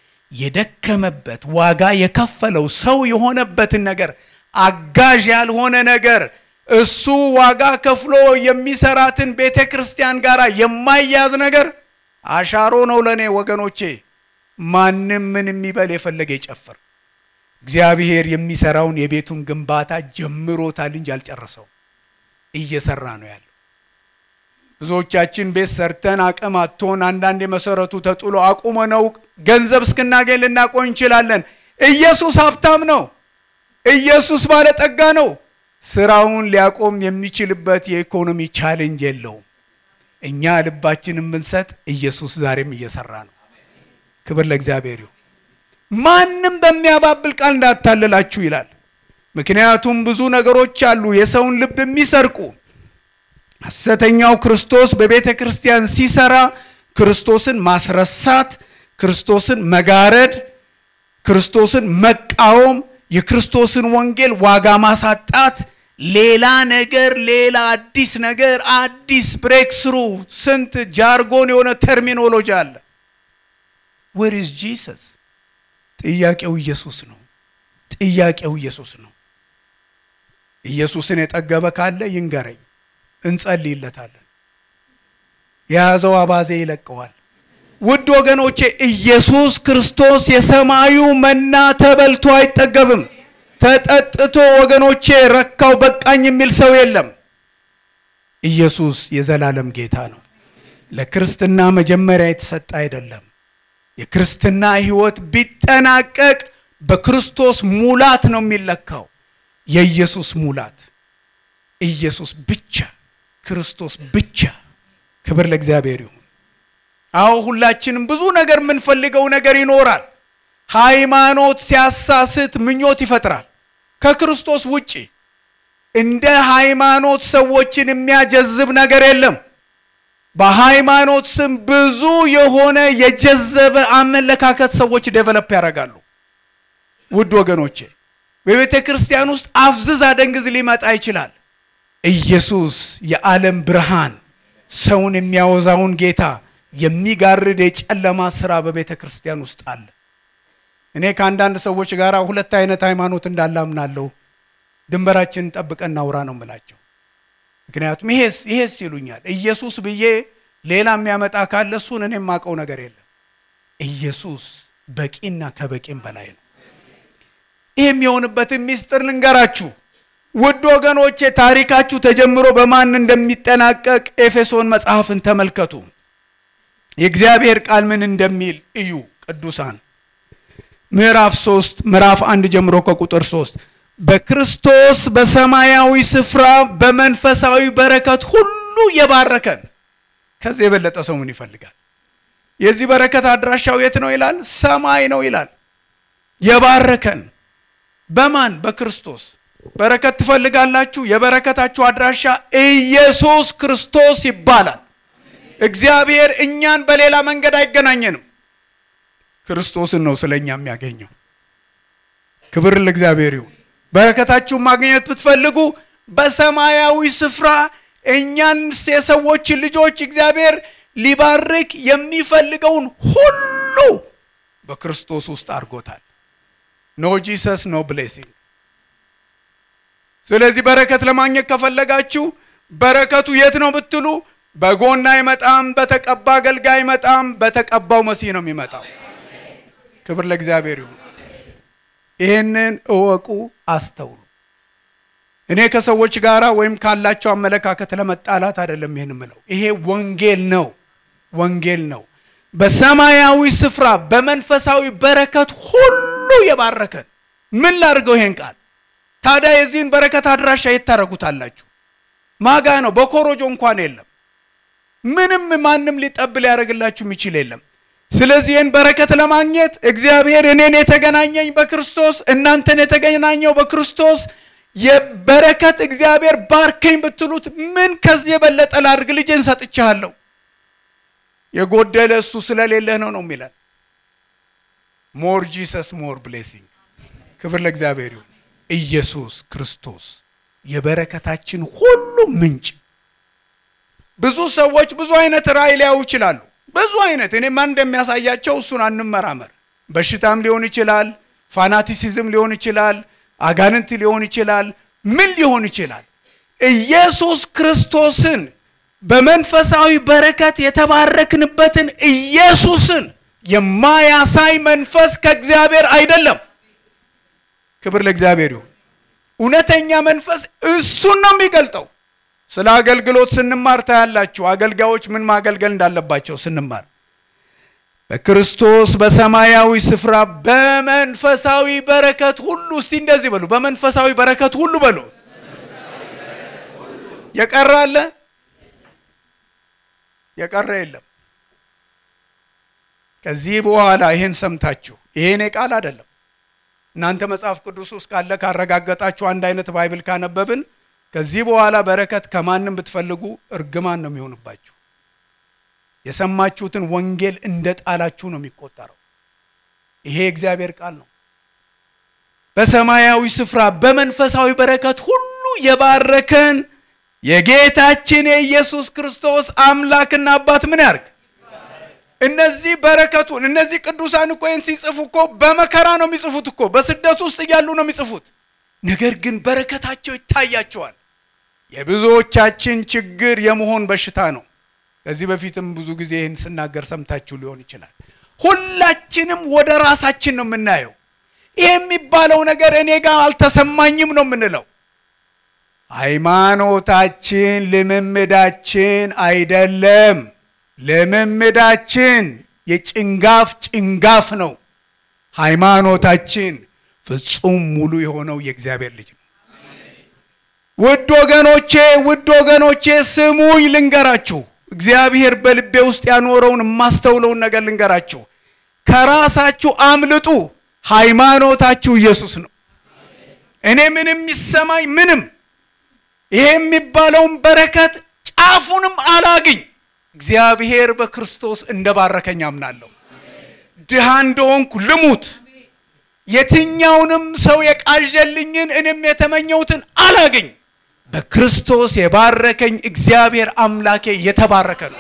የደከመበት ዋጋ የከፈለው ሰው የሆነበትን ነገር አጋዥ ያልሆነ ነገር እሱ ዋጋ ከፍሎ የሚሰራትን ቤተ ክርስቲያን ጋር የማያዝ ነገር አሻሮ ነው ለእኔ ወገኖቼ። ማንም ምን የሚበል የፈለገ ይጨፍር። እግዚአብሔር የሚሰራውን የቤቱን ግንባታ ጀምሮታል እንጂ አልጨረሰው፣ እየሰራ ነው ያለው። ብዙዎቻችን ቤት ሰርተን አቅም አጥቶን አንዳንድ የመሰረቱ ተጥሎ አቁመ ነው ገንዘብ እስክናገኝ ልናቆይ እንችላለን። ኢየሱስ ሀብታም ነው። ኢየሱስ ባለጠጋ ነው። ስራውን ሊያቆም የሚችልበት የኢኮኖሚ ቻሌንጅ የለውም። እኛ ልባችንን ብንሰጥ ኢየሱስ ዛሬም እየሰራ ነው። ክብር ለእግዚአብሔር ይሁን። ማንም በሚያባብል ቃል እንዳታልላችሁ ይላል። ምክንያቱም ብዙ ነገሮች አሉ የሰውን ልብ የሚሰርቁ። ሐሰተኛው ክርስቶስ በቤተ ክርስቲያን ሲሰራ ክርስቶስን ማስረሳት፣ ክርስቶስን መጋረድ፣ ክርስቶስን መቃወም የክርስቶስን ወንጌል ዋጋ ማሳጣት፣ ሌላ ነገር፣ ሌላ አዲስ ነገር፣ አዲስ ብሬክ ስሩ። ስንት ጃርጎን የሆነ ተርሚኖሎጂ አለ። ዌር ኢዝ ጂሰስ? ጥያቄው ኢየሱስ ነው። ጥያቄው ኢየሱስ ነው። ኢየሱስን የጠገበ ካለ ይንገረኝ፣ እንጸልይለታለን። የያዘው አባዜ ይለቀዋል። ውድ ወገኖቼ ኢየሱስ ክርስቶስ የሰማዩ መና ተበልቶ አይጠገብም። ተጠጥቶ ወገኖቼ ረካው በቃኝ የሚል ሰው የለም። ኢየሱስ የዘላለም ጌታ ነው። ለክርስትና መጀመሪያ የተሰጠ አይደለም። የክርስትና ሕይወት ቢጠናቀቅ በክርስቶስ ሙላት ነው የሚለካው። የኢየሱስ ሙላት ኢየሱስ ብቻ፣ ክርስቶስ ብቻ። ክብር ለእግዚአብሔር ይሁን። አዎ ሁላችንም ብዙ ነገር የምንፈልገው ነገር ይኖራል። ሃይማኖት ሲያሳስት ምኞት ይፈጥራል። ከክርስቶስ ውጪ እንደ ሃይማኖት ሰዎችን የሚያጀዝብ ነገር የለም። በሃይማኖት ስም ብዙ የሆነ የጀዘበ አመለካከት ሰዎች ዴቨሎፕ ያደርጋሉ። ውድ ወገኖቼ በቤተ ክርስቲያን ውስጥ አፍዝዝ አደንግዝ ሊመጣ ይችላል። ኢየሱስ የዓለም ብርሃን ሰውን የሚያወዛውን ጌታ የሚጋርድ የጨለማ ስራ በቤተ ክርስቲያን ውስጥ አለ። እኔ ከአንዳንድ ሰዎች ጋር ሁለት አይነት ሃይማኖት እንዳለ አምናለሁ። ድንበራችንን ጠብቀን እናውራ ነው የምላቸው። ምክንያቱም ይሄስ ይሄስ ይሉኛል። ኢየሱስ ብዬ ሌላ የሚያመጣ ካለ እሱን እኔ የማውቀው ነገር የለም። ኢየሱስ በቂና ከበቂም በላይ ነው። ይህ የሚሆንበትን ሚስጥር ልንገራችሁ ውድ ወገኖቼ። ታሪካችሁ ተጀምሮ በማን እንደሚጠናቀቅ ኤፌሶን መጽሐፍን ተመልከቱ። የእግዚአብሔር ቃል ምን እንደሚል እዩ። ቅዱሳን ምዕራፍ ሶስት ምዕራፍ አንድ ጀምሮ ከቁጥር ሶስት በክርስቶስ በሰማያዊ ስፍራ በመንፈሳዊ በረከት ሁሉ የባረከን። ከዚህ የበለጠ ሰው ምን ይፈልጋል? የዚህ በረከት አድራሻው የት ነው ይላል? ሰማይ ነው ይላል። የባረከን በማን? በክርስቶስ። በረከት ትፈልጋላችሁ? የበረከታችሁ አድራሻ ኢየሱስ ክርስቶስ ይባላል። እግዚአብሔር እኛን በሌላ መንገድ አይገናኘንም። ክርስቶስን ነው ስለኛ የሚያገኘው። ክብር ለእግዚአብሔር ይሁን። በረከታችሁን ማግኘት ብትፈልጉ በሰማያዊ ስፍራ እኛን የሰዎችን ልጆች እግዚአብሔር ሊባርክ የሚፈልገውን ሁሉ በክርስቶስ ውስጥ አድርጎታል። ኖ ጂሰስ ኖ ብሌሲንግ። ስለዚህ በረከት ለማግኘት ከፈለጋችሁ በረከቱ የት ነው ብትሉ በጎን አይመጣም፣ በተቀባ አገልጋይ አይመጣም፣ በተቀባው መሲህ ነው የሚመጣው። ክብር ለእግዚአብሔር ይሁን። ይህንን እወቁ፣ አስተውሉ። እኔ ከሰዎች ጋር ወይም ካላቸው አመለካከት ለመጣላት አይደለም ይህን ምለው። ይሄ ወንጌል ነው፣ ወንጌል ነው። በሰማያዊ ስፍራ በመንፈሳዊ በረከት ሁሉ የባረከን። ምን ላድርገው ይሄን ቃል ታዲያ? የዚህን በረከት አድራሻ የት ታደርጉታላችሁ? ማጋ ነው። በኮሮጆ እንኳን የለም። ምንም ማንም ሊጠብ ሊያደርግላችሁ የሚችል የለም። ስለዚህ ይህን በረከት ለማግኘት እግዚአብሔር እኔን የተገናኘኝ በክርስቶስ እናንተን የተገናኘው በክርስቶስ የበረከት እግዚአብሔር ባርከኝ ብትሉት ምን ከዚህ የበለጠ ላድርግ? ልጄን ሰጥቻለሁ። የጎደለ እሱ ስለሌለህ ነው ነው የሚለን። ሞር ጂሰስ ሞር ብሌሲንግ። ክብር ለእግዚአብሔር ይሁን። ኢየሱስ ክርስቶስ የበረከታችን ሁሉ ምንጭ። ብዙ ሰዎች ብዙ አይነት ራእይ ሊያዩ ይችላሉ። ብዙ አይነት እኔ ማን እንደሚያሳያቸው እሱን አንመራመር። በሽታም ሊሆን ይችላል፣ ፋናቲሲዝም ሊሆን ይችላል፣ አጋንንት ሊሆን ይችላል፣ ምን ሊሆን ይችላል። ኢየሱስ ክርስቶስን በመንፈሳዊ በረከት የተባረክንበትን ኢየሱስን የማያሳይ መንፈስ ከእግዚአብሔር አይደለም። ክብር ለእግዚአብሔር ይሁን። እውነተኛ መንፈስ እሱን ነው የሚገልጠው። ስለ አገልግሎት ስንማር ታያላችሁ። አገልጋዮች ምን ማገልገል እንዳለባቸው ስንማር በክርስቶስ በሰማያዊ ስፍራ በመንፈሳዊ በረከት ሁሉ እስቲ እንደዚህ በሉ፣ በመንፈሳዊ በረከት ሁሉ በሉ። የቀረ አለ? የቀረ የለም። ከዚህ በኋላ ይሄን ሰምታችሁ ይሄን ቃል አይደለም እናንተ መጽሐፍ ቅዱስ ውስጥ ካለ ካረጋገጣችሁ አንድ አይነት ባይብል ካነበብን ከዚህ በኋላ በረከት ከማንም ብትፈልጉ እርግማን ነው የሚሆንባችሁ። የሰማችሁትን ወንጌል እንደ ጣላችሁ ነው የሚቆጠረው። ይሄ የእግዚአብሔር ቃል ነው። በሰማያዊ ስፍራ በመንፈሳዊ በረከት ሁሉ የባረከን የጌታችን የኢየሱስ ክርስቶስ አምላክና አባት ምን ያርግ? እነዚህ በረከቱን እነዚህ ቅዱሳን እኮ ይህን ሲጽፉ እኮ በመከራ ነው የሚጽፉት እኮ በስደት ውስጥ እያሉ ነው የሚጽፉት። ነገር ግን በረከታቸው ይታያቸዋል። የብዙዎቻችን ችግር የመሆን በሽታ ነው። ከዚህ በፊትም ብዙ ጊዜ ይህን ስናገር ሰምታችሁ ሊሆን ይችላል። ሁላችንም ወደ ራሳችን ነው የምናየው። ይህ የሚባለው ነገር እኔ ጋር አልተሰማኝም ነው የምንለው። ሃይማኖታችን ልምምዳችን አይደለም። ልምምዳችን የጭንጋፍ ጭንጋፍ ነው። ሃይማኖታችን ፍጹም ሙሉ የሆነው የእግዚአብሔር ልጅ ነው። ውድ ወገኖቼ ውድ ወገኖቼ ስሙኝ ልንገራችሁ። እግዚአብሔር በልቤ ውስጥ ያኖረውን የማስተውለውን ነገር ልንገራችሁ። ከራሳችሁ አምልጡ። ሃይማኖታችሁ ኢየሱስ ነው። እኔ ምንም የሚሰማኝ ምንም ይሄ የሚባለውን በረከት ጫፉንም አላግኝ እግዚአብሔር በክርስቶስ እንደባረከኝ አምናለሁ። ድሃ እንደሆንኩ ልሙት፣ የትኛውንም ሰው የቃዠልኝን እኔም የተመኘሁትን አላግኝ። በክርስቶስ የባረከኝ እግዚአብሔር አምላኬ የተባረከ ነው።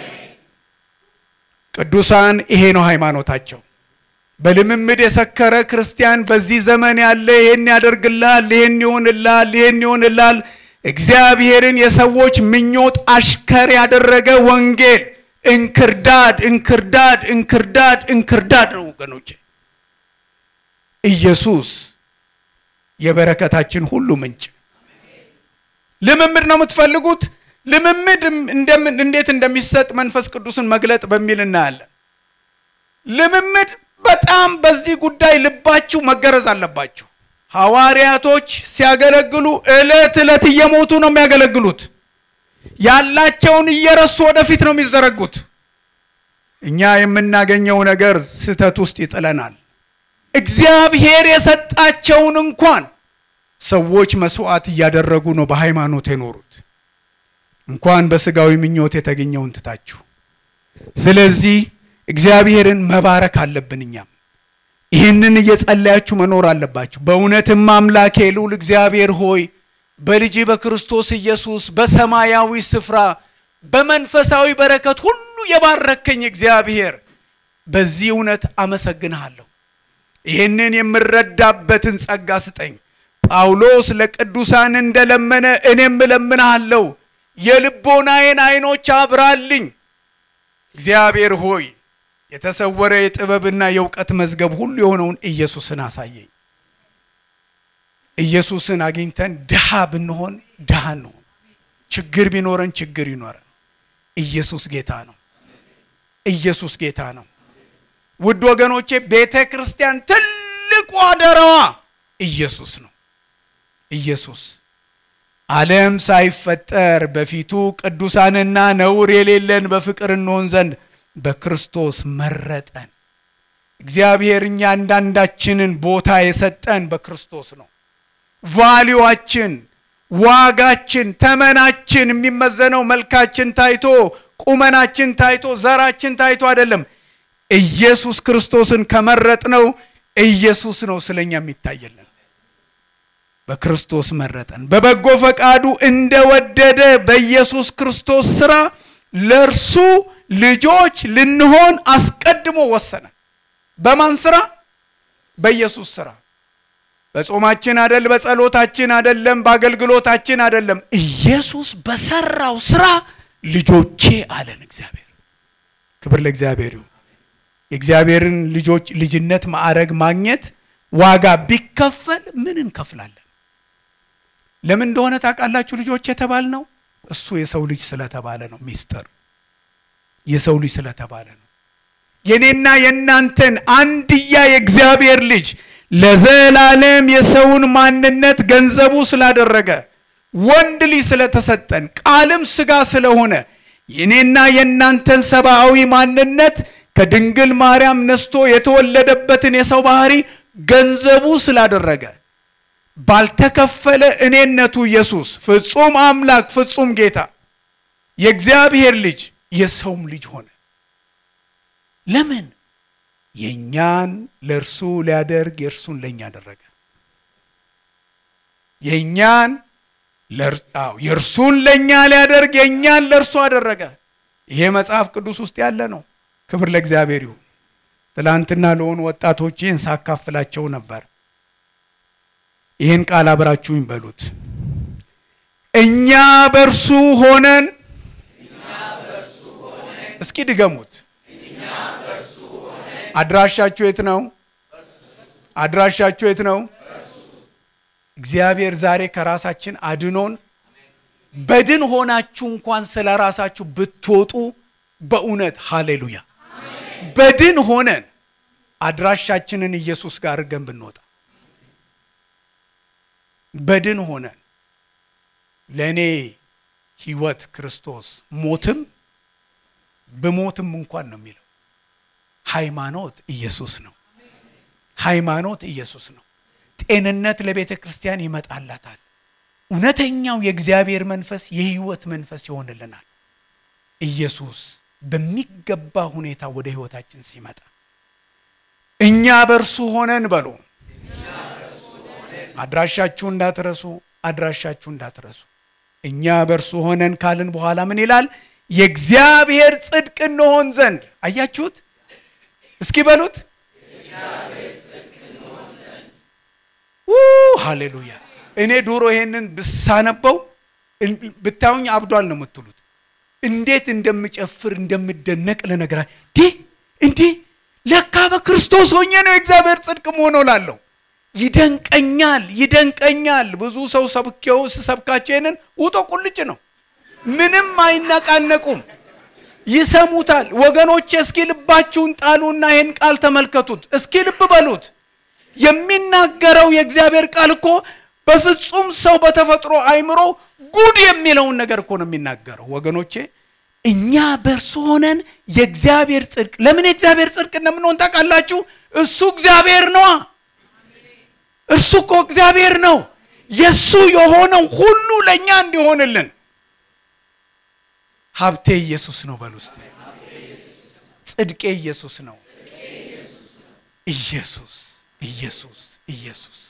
ቅዱሳን ይሄ ነው ሃይማኖታቸው። በልምምድ የሰከረ ክርስቲያን በዚህ ዘመን ያለ ይሄን ያደርግላል፣ ይሄን ይሆንላል፣ ይሄን ይሆንላል እግዚአብሔርን የሰዎች ምኞት አሽከር ያደረገ ወንጌል እንክርዳድ እንክርዳድ እንክርዳድ እንክርዳድ ነው ወገኖቼ። ኢየሱስ የበረከታችን ሁሉ ምንጭ። ልምምድ ነው የምትፈልጉት? ልምምድ እንዴት እንደሚሰጥ መንፈስ ቅዱስን መግለጥ በሚል እናያለን። ልምምድ በጣም በዚህ ጉዳይ ልባችሁ መገረዝ አለባችሁ። ሐዋርያቶች ሲያገለግሉ ዕለት ዕለት እየሞቱ ነው የሚያገለግሉት። ያላቸውን እየረሱ ወደፊት ነው የሚዘረጉት። እኛ የምናገኘው ነገር ስህተት ውስጥ ይጥለናል። እግዚአብሔር የሰጣቸውን እንኳን ሰዎች መስዋዕት እያደረጉ ነው በሃይማኖት የኖሩት፣ እንኳን በስጋዊ ምኞት የተገኘውን ትታችሁ። ስለዚህ እግዚአብሔርን መባረክ አለብን እኛም ይህንን እየጸለያችሁ መኖር አለባችሁ። በእውነትም አምላኬ ልዑል እግዚአብሔር ሆይ በልጅ በክርስቶስ ኢየሱስ በሰማያዊ ስፍራ በመንፈሳዊ በረከት ሁሉ የባረከኝ እግዚአብሔር በዚህ እውነት አመሰግንሃለሁ። ይህንን የምረዳበትን ጸጋ ስጠኝ። ጳውሎስ ለቅዱሳን እንደለመነ እኔም እለምንሃለሁ። የልቦናዬን ዓይኖች አብራልኝ። እግዚአብሔር ሆይ የተሰወረ የጥበብና የእውቀት መዝገብ ሁሉ የሆነውን ኢየሱስን አሳየኝ። ኢየሱስን አግኝተን ድሃ ብንሆን ድሃ እንሆን፣ ችግር ቢኖረን ችግር ይኖረን። ኢየሱስ ጌታ ነው። ኢየሱስ ጌታ ነው። ውድ ወገኖቼ ቤተ ክርስቲያን ትልቁ አደራዋ ኢየሱስ ነው። ኢየሱስ ዓለም ሳይፈጠር በፊቱ ቅዱሳንና ነውር የሌለን በፍቅር እንሆን ዘንድ በክርስቶስ መረጠን። እግዚአብሔር እኛ አንዳንዳችንን ቦታ የሰጠን በክርስቶስ ነው። ቫሊዋችን፣ ዋጋችን፣ ተመናችን የሚመዘነው መልካችን ታይቶ፣ ቁመናችን ታይቶ፣ ዘራችን ታይቶ አይደለም። ኢየሱስ ክርስቶስን ከመረጥነው ኢየሱስ ነው ስለኛ የሚታየለን። በክርስቶስ መረጠን በበጎ ፈቃዱ እንደወደደ በኢየሱስ ክርስቶስ ስራ ለእርሱ ልጆች ልንሆን አስቀድሞ ወሰነ። በማን ስራ? በኢየሱስ ስራ። በጾማችን አደል፣ በጸሎታችን አደለም፣ በአገልግሎታችን አደለም። ኢየሱስ በሰራው ስራ ልጆቼ አለን እግዚአብሔር። ክብር ለእግዚአብሔር ይሁን። የእግዚአብሔርን ልጆች ልጅነት ማዕረግ ማግኘት ዋጋ ቢከፈል ምን እንከፍላለን? ለምን እንደሆነ ታውቃላችሁ? ልጆች የተባል ነው እሱ የሰው ልጅ ስለተባለ ነው። ሚስጥር የሰው ልጅ ስለተባለ ነው። የኔና የእናንተን አንድያ የእግዚአብሔር ልጅ ለዘላለም የሰውን ማንነት ገንዘቡ ስላደረገ ወንድ ልጅ ስለተሰጠን ቃልም ስጋ ስለሆነ የኔና የእናንተን ሰብአዊ ማንነት ከድንግል ማርያም ነስቶ የተወለደበትን የሰው ባህሪ ገንዘቡ ስላደረገ ባልተከፈለ እኔነቱ ኢየሱስ ፍጹም አምላክ ፍጹም ጌታ የእግዚአብሔር ልጅ የሰውም ልጅ ሆነ። ለምን? የእኛን ለእርሱ ሊያደርግ የእርሱን ለእኛ አደረገ። የእኛን የእርሱን ለእኛ ሊያደርግ የእኛን ለእርሱ አደረገ። ይሄ መጽሐፍ ቅዱስ ውስጥ ያለ ነው። ክብር ለእግዚአብሔር ይሁን። ትላንትና ለሆኑ ወጣቶች ይህን ሳካፍላቸው ነበር። ይህን ቃል አብራችሁኝ በሉት። እኛ በእርሱ ሆነን እስኪ ድገሙት። አድራሻችሁ የት ነው? አድራሻችሁ የት ነው? እግዚአብሔር ዛሬ ከራሳችን አድኖን በድን ሆናችሁ እንኳን ስለ ራሳችሁ ብትወጡ በእውነት ሃሌሉያ። በድን ሆነን አድራሻችንን ኢየሱስ ጋር አድርገን ብንወጣ በድን ሆነን ለእኔ ሕይወት ክርስቶስ ሞትም ብሞትም እንኳን ነው የሚለው ሃይማኖት ኢየሱስ ነው። ሃይማኖት ኢየሱስ ነው። ጤንነት ለቤተ ክርስቲያን ይመጣላታል። እውነተኛው የእግዚአብሔር መንፈስ የህይወት መንፈስ ይሆንልናል። ኢየሱስ በሚገባ ሁኔታ ወደ ህይወታችን ሲመጣ እኛ በእርሱ ሆነን በሉ። አድራሻችሁ እንዳትረሱ፣ አድራሻችሁ እንዳትረሱ። እኛ በእርሱ ሆነን ካልን በኋላ ምን ይላል? የእግዚአብሔር ጽድቅ እንሆን ዘንድ አያችሁት? እስኪ በሉት ሃሌሉያ። እኔ ድሮ ይሄንን ብሳነበው ብታዩኝ አብዷል ነው የምትሉት። እንዴት እንደምጨፍር እንደምደነቅ ልነግራ እንዲህ እንዲህ ለካ በክርስቶስ ሆኜ ነው የእግዚአብሔር ጽድቅ መሆነው ላለሁ ይደንቀኛል፣ ይደንቀኛል። ብዙ ሰው ሰብኬው ስሰብካቸው ይሄንን ውጦ ቁልጭ ነው። ምንም አይነቃነቁም፣ ይሰሙታል። ወገኖቼ እስኪ ልባችሁን ጣሉና ይህን ቃል ተመልከቱት። እስኪ ልብ በሉት። የሚናገረው የእግዚአብሔር ቃል እኮ በፍጹም ሰው በተፈጥሮ አይምሮ ጉድ የሚለውን ነገር እኮ ነው የሚናገረው። ወገኖቼ እኛ በእርሱ ሆነን የእግዚአብሔር ጽድቅ ለምን የእግዚአብሔር ጽድቅ እንደምንሆን ታውቃላችሁ? እሱ እግዚአብሔር ነዋ። እርሱ እኮ እግዚአብሔር ነው። የእሱ የሆነው ሁሉ ለእኛ እንዲሆንልን ሀብቴ ኢየሱስ ነው በሉ እስቲ። ጽድቄ ኢየሱስ ነው። ኢየሱስ ኢየሱስ ኢየሱስ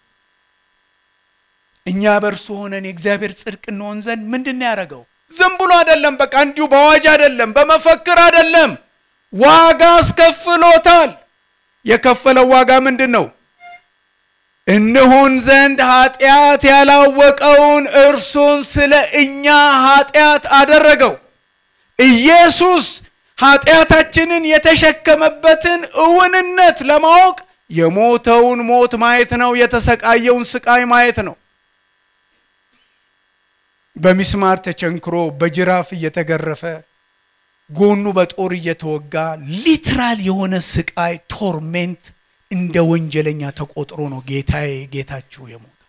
እኛ በእርሱ ሆነን የእግዚአብሔር ጽድቅ እንሆን ዘንድ ምንድን ነው ያደረገው? ዝም ብሎ አይደለም። በቃ እንዲሁ በአዋጅ አይደለም፣ በመፈክር አይደለም። ዋጋ አስከፍሎታል። የከፈለው ዋጋ ምንድን ነው? እንሆን ዘንድ ኃጢአት ያላወቀውን እርሱን ስለ እኛ ኃጢአት አደረገው። ኢየሱስ ኃጢአታችንን የተሸከመበትን እውንነት ለማወቅ የሞተውን ሞት ማየት ነው። የተሰቃየውን ስቃይ ማየት ነው። በሚስማር ተቸንክሮ በጅራፍ እየተገረፈ ጎኑ በጦር እየተወጋ ሊትራል የሆነ ስቃይ ቶርሜንት እንደ ወንጀለኛ ተቆጥሮ ነው ጌታዬ ጌታችሁ የሞተው።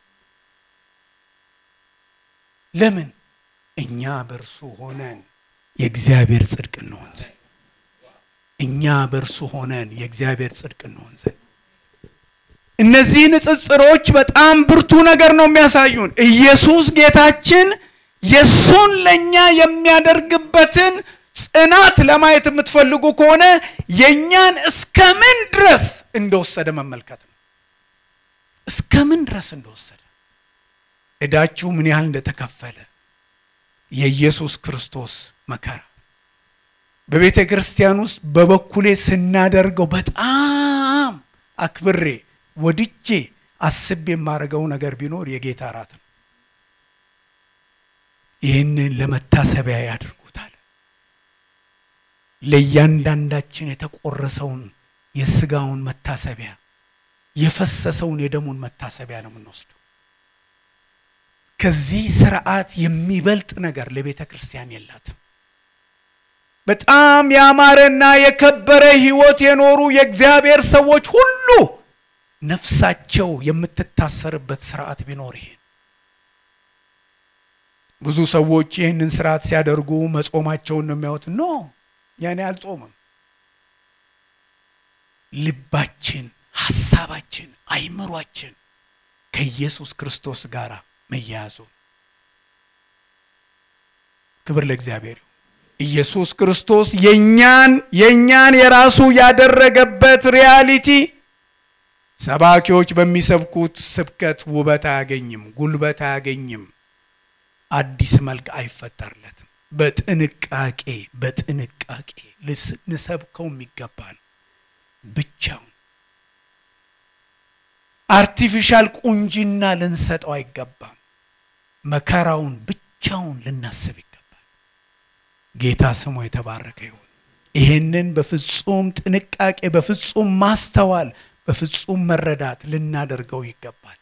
ለምን? እኛ በእርሱ ሆነን የእግዚአብሔር ጽድቅ እንሆን ዘንድ እኛ በእርሱ ሆነን የእግዚአብሔር ጽድቅ እንሆን ዘንድ እነዚህ ንጽጽሮች በጣም ብርቱ ነገር ነው የሚያሳዩን። ኢየሱስ ጌታችን የእሱን ለእኛ የሚያደርግበትን ጽናት ለማየት የምትፈልጉ ከሆነ የእኛን እስከ ምን ድረስ እንደወሰደ መመልከት ነው። እስከ ምን ድረስ እንደወሰደ ዕዳችሁ ምን ያህል እንደተከፈለ የኢየሱስ ክርስቶስ መከራ በቤተ ክርስቲያን ውስጥ በበኩሌ ስናደርገው በጣም አክብሬ ወድጄ አስቤ የማደርገው ነገር ቢኖር የጌታ እራት ነው። ይህንን ለመታሰቢያ ያድርጉታል። ለእያንዳንዳችን የተቆረሰውን የስጋውን መታሰቢያ የፈሰሰውን የደሙን መታሰቢያ ነው የምንወስደው። ከዚህ ስርዓት የሚበልጥ ነገር ለቤተ ክርስቲያን የላትም። በጣም ያማረና የከበረ ሕይወት የኖሩ የእግዚአብሔር ሰዎች ሁሉ ነፍሳቸው የምትታሰርበት ስርዓት ቢኖር ይሄ ብዙ ሰዎች ይህንን ስርዓት ሲያደርጉ መጾማቸውን ነው የሚያዩት። ኖ ያኔ አልጾምም። ልባችን፣ ሀሳባችን፣ አይምሯችን ከኢየሱስ ክርስቶስ ጋር መያያዙ ክብር ለእግዚአብሔር ይሁን። ኢየሱስ ክርስቶስ የኛን የኛን የራሱ ያደረገበት ሪያሊቲ ሰባኪዎች በሚሰብኩት ስብከት ውበት አያገኝም፣ ጉልበት አያገኝም፣ አዲስ መልክ አይፈጠርለትም። በጥንቃቄ በጥንቃቄ ልንሰብከው የሚገባ ነው። ብቻውን አርቲፊሻል ቁንጅና ልንሰጠው አይገባም። መከራውን ብቻውን ልናስብ ይገባል። ጌታ ስሙ የተባረከ ይሁን። ይሄንን በፍጹም ጥንቃቄ በፍጹም ማስተዋል በፍጹም መረዳት ልናደርገው ይገባል።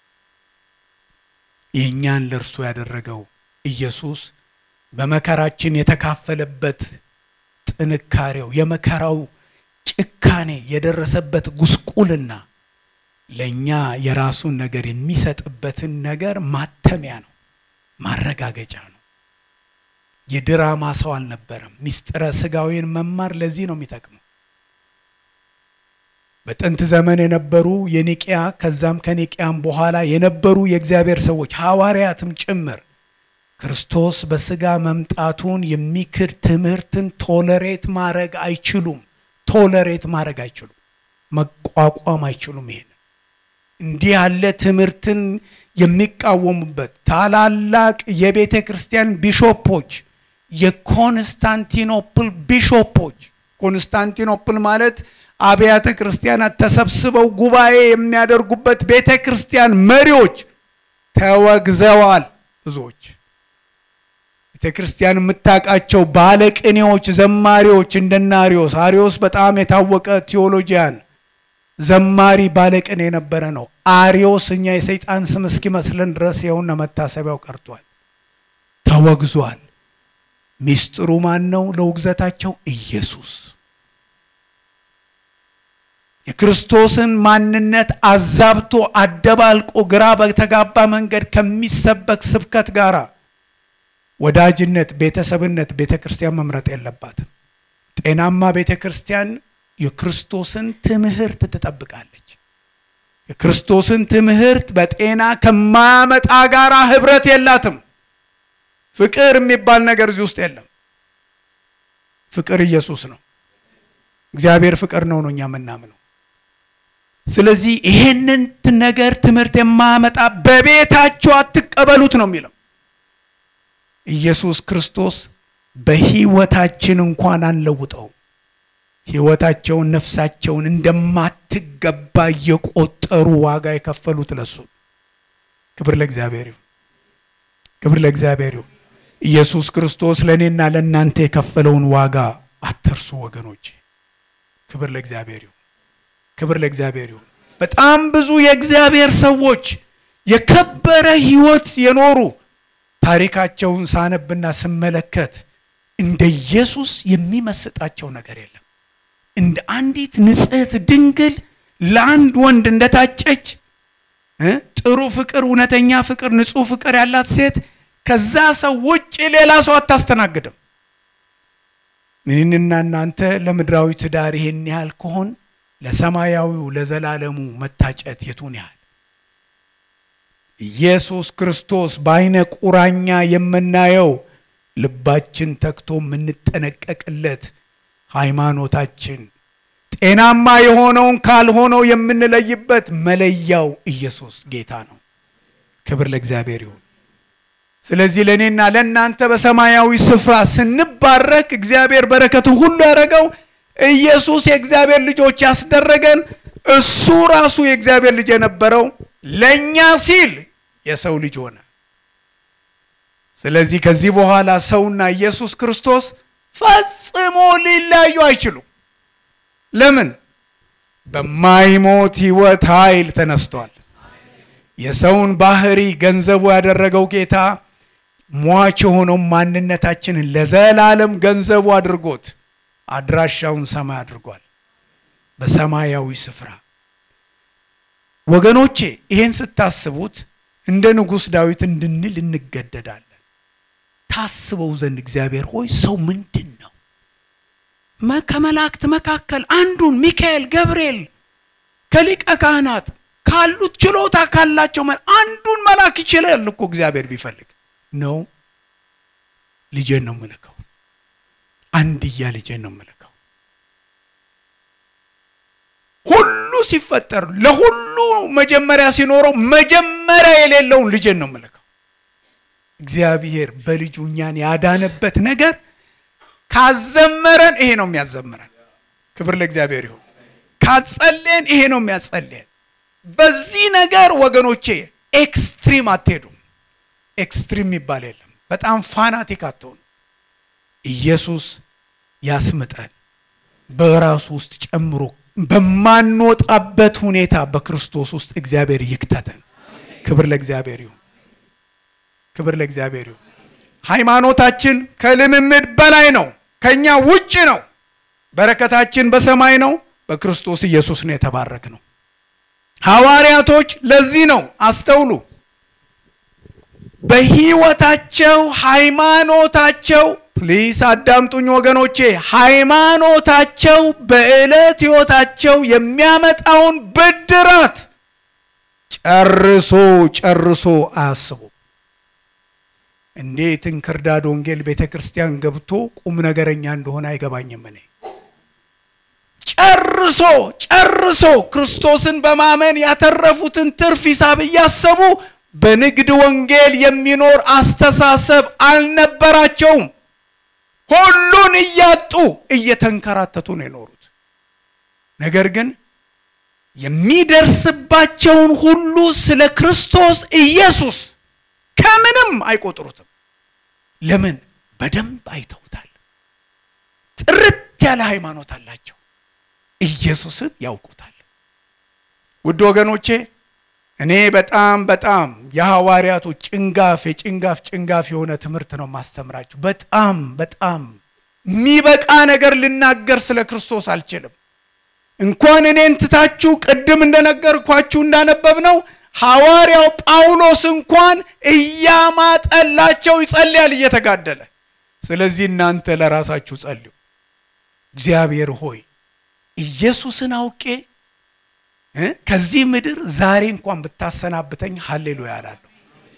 የእኛን ለእርሱ ያደረገው ኢየሱስ በመከራችን የተካፈለበት ጥንካሬው፣ የመከራው ጭካኔ የደረሰበት ጉስቁልና ለእኛ የራሱን ነገር የሚሰጥበትን ነገር ማተሚያ ነው፣ ማረጋገጫ ነው። የድራማ ሰው አልነበረም። ምስጢረ ሥጋዊን መማር ለዚህ ነው የሚጠቅመው። በጥንት ዘመን የነበሩ የኒቅያ ከዛም ከኒቅያም በኋላ የነበሩ የእግዚአብሔር ሰዎች ሐዋርያትም ጭምር ክርስቶስ በስጋ መምጣቱን የሚክድ ትምህርትን ቶለሬት ማድረግ አይችሉም። ቶለሬት ማድረግ አይችሉም። መቋቋም አይችሉም። ይሄን እንዲህ ያለ ትምህርትን የሚቃወሙበት ታላላቅ የቤተ ክርስቲያን ቢሾፖች የኮንስታንቲኖፕል ቢሾፖች ኮንስታንቲኖፕል ማለት አብያተ ክርስቲያናት ተሰብስበው ጉባኤ የሚያደርጉበት ቤተ ክርስቲያን መሪዎች ተወግዘዋል። ብዙዎች ቤተ ክርስቲያን የምታውቃቸው ባለቅኔዎች፣ ዘማሪዎች እንደነ አሪዮስ አሪዮስ በጣም የታወቀ ቴዎሎጂያን ዘማሪ ባለቅኔ የነበረ ነው። አሪዮስ እኛ የሰይጣን ስም እስኪመስለን ድረስ የሆነ መታሰቢያው ቀርቷል፣ ተወግዟል። ሚስጥሩ ማን ነው? ለውግዘታቸው ኢየሱስ የክርስቶስን ማንነት አዛብቶ አደባልቆ ግራ በተጋባ መንገድ ከሚሰበክ ስብከት ጋር ወዳጅነት፣ ቤተሰብነት ቤተ ክርስቲያን መምረጥ የለባትም። ጤናማ ቤተ ክርስቲያን የክርስቶስን ትምህርት ትጠብቃለች። የክርስቶስን ትምህርት በጤና ከማያመጣ ጋር ህብረት የላትም። ፍቅር የሚባል ነገር እዚህ ውስጥ የለም። ፍቅር ኢየሱስ ነው። እግዚአብሔር ፍቅር ነው ነው እኛ የምናምነው። ስለዚህ ይሄንን ነገር ትምህርት የማያመጣ በቤታቸው አትቀበሉት ነው የሚለው ኢየሱስ ክርስቶስ። በህይወታችን እንኳን አንለውጠው። ህይወታቸውን ነፍሳቸውን እንደማትገባ እየቆጠሩ ዋጋ የከፈሉት ለሱ። ክብር ለእግዚአብሔር ይሁን። ክብር ለእግዚአብሔር ይሁን። ኢየሱስ ክርስቶስ ለእኔና ለእናንተ የከፈለውን ዋጋ አትርሱ ወገኖች። ክብር ለእግዚአብሔር ይሁን። ክብር ለእግዚአብሔር ይሁን። በጣም ብዙ የእግዚአብሔር ሰዎች የከበረ ህይወት የኖሩ ታሪካቸውን ሳነብና ስመለከት እንደ ኢየሱስ የሚመስጣቸው ነገር የለም። እንደ አንዲት ንጽሕት ድንግል ለአንድ ወንድ እንደታጨች ጥሩ ፍቅር፣ እውነተኛ ፍቅር፣ ንጹሕ ፍቅር ያላት ሴት ከዛ ሰው ውጭ ሌላ ሰው አታስተናግድም። እኔና እናንተ ለምድራዊ ትዳር ይሄን ያህል ከሆን ለሰማያዊው ለዘላለሙ መታጨት የቱን ያህል ኢየሱስ ክርስቶስ በአይነ ቁራኛ የምናየው ልባችን ተግቶ የምንጠነቀቅለት ሃይማኖታችን ጤናማ የሆነውን ካልሆነው የምንለይበት መለያው ኢየሱስ ጌታ ነው። ክብር ለእግዚአብሔር ይሁን። ስለዚህ ለእኔና ለእናንተ በሰማያዊ ስፍራ ስንባረክ እግዚአብሔር በረከትን ሁሉ ያደረገው ኢየሱስ የእግዚአብሔር ልጆች ያስደረገን እሱ ራሱ የእግዚአብሔር ልጅ የነበረው ለእኛ ሲል የሰው ልጅ ሆነ። ስለዚህ ከዚህ በኋላ ሰውና ኢየሱስ ክርስቶስ ፈጽሞ ሊለያዩ አይችሉም። ለምን? በማይሞት ሕይወት ኃይል ተነስቷል። የሰውን ባህሪ ገንዘቡ ያደረገው ጌታ ሟች የሆነው ማንነታችንን ለዘላለም ገንዘቡ አድርጎት አድራሻውን ሰማይ አድርጓል፣ በሰማያዊ ስፍራ። ወገኖቼ ይሄን ስታስቡት እንደ ንጉሥ ዳዊት እንድንል እንገደዳለን። ታስበው ዘንድ እግዚአብሔር ሆይ ሰው ምንድን ነው? ከመላእክት መካከል አንዱን ሚካኤል፣ ገብርኤል ከሊቀ ካህናት ካሉት ችሎታ ካላቸው አንዱን መላክ ይችላል እኮ እግዚአብሔር ቢፈልግ ነው። ልጄን ነው ምልከው፣ አንድያ ልጄን ነው ምልከው። ሁሉ ሲፈጠር ለሁሉ መጀመሪያ ሲኖረው መጀመሪያ የሌለውን ልጄን ነው ምልከው። እግዚአብሔር በልጁ እኛን ያዳነበት ነገር ካዘመረን ይሄ ነው የሚያዘምረን። ክብር ለእግዚአብሔር ይሁን። ካጸለየን ይሄ ነው የሚያጸለየን። በዚህ ነገር ወገኖቼ ኤክስትሪም አትሄዱም። ኤክስትሪም የሚባል የለም። በጣም ፋናቲክ አትሆኑ። ኢየሱስ ያስምጠን፣ በራሱ ውስጥ ጨምሮ በማንወጣበት ሁኔታ በክርስቶስ ውስጥ እግዚአብሔር ይክተተን። ክብር ለእግዚአብሔር ይሁን። ክብር ለእግዚአብሔር ይሁን። ሃይማኖታችን ከልምምድ በላይ ነው፣ ከኛ ውጭ ነው። በረከታችን በሰማይ ነው። በክርስቶስ ኢየሱስ ነው የተባረክ ነው። ሐዋርያቶች ለዚህ ነው አስተውሉ። በሕይወታቸው ሃይማኖታቸው ፕሊስ አዳምጡኝ ወገኖቼ። ሃይማኖታቸው በዕለት ሕይወታቸው የሚያመጣውን ብድራት ጨርሶ ጨርሶ አያስቡ። እንዴት እንክርዳድ ወንጌል ቤተ ክርስቲያን ገብቶ ቁም ነገረኛ እንደሆነ አይገባኝም። እኔ ጨርሶ ጨርሶ ክርስቶስን በማመን ያተረፉትን ትርፍ ሂሳብ እያሰቡ በንግድ ወንጌል የሚኖር አስተሳሰብ አልነበራቸውም። ሁሉን እያጡ እየተንከራተቱ ነው የኖሩት። ነገር ግን የሚደርስባቸውን ሁሉ ስለ ክርስቶስ ኢየሱስ ከምንም አይቆጥሩትም። ለምን? በደንብ አይተውታል። ጥርት ያለ ሃይማኖት አላቸው። ኢየሱስን ያውቁታል። ውድ ወገኖቼ እኔ በጣም በጣም የሐዋርያቱ ጭንጋፍ የጭንጋፍ ጭንጋፍ የሆነ ትምህርት ነው ማስተምራችሁ። በጣም በጣም የሚበቃ ነገር ልናገር ስለ ክርስቶስ አልችልም። እንኳን እኔን ትታችሁ ቅድም እንደነገርኳችሁ እንዳነበብ ነው ሐዋርያው ጳውሎስ እንኳን እያማጠላቸው ይጸልያል እየተጋደለ። ስለዚህ እናንተ ለራሳችሁ ጸልዩ። እግዚአብሔር ሆይ ኢየሱስን አውቄ ከዚህ ምድር ዛሬ እንኳን ብታሰናብተኝ ሀሌሉያ እላለሁ።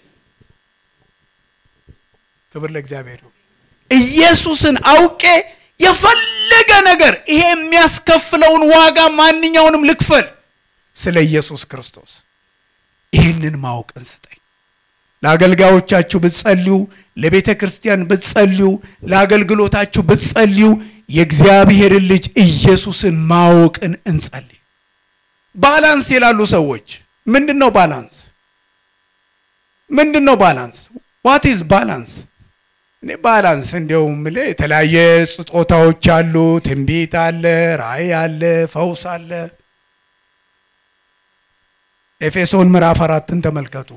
ክብር ለእግዚአብሔር ይሁን። ኢየሱስን አውቄ የፈለገ ነገር ይሄ የሚያስከፍለውን ዋጋ ማንኛውንም ልክፈል ስለ ኢየሱስ ክርስቶስ። ይህንን ማወቅን ስጠኝ። ለአገልጋዮቻችሁ ብትጸልዩ፣ ለቤተ ክርስቲያን ብትጸልዩ፣ ለአገልግሎታችሁ ብትጸልዩ የእግዚአብሔርን ልጅ ኢየሱስን ማወቅን እንጸልይ። ባላንስ ይላሉ ሰዎች። ምንድን ነው ባላንስ? ምንድን ነው ባላንስ? ዋት ኢዝ ባላንስ? እኔ ባላንስ እንዲያው የምልህ የተለያየ ስጦታዎች አሉ። ትንቢት አለ፣ ራእይ አለ፣ ፈውስ አለ። ኤፌሶን ምዕራፍ አራትን ተመልከቱ።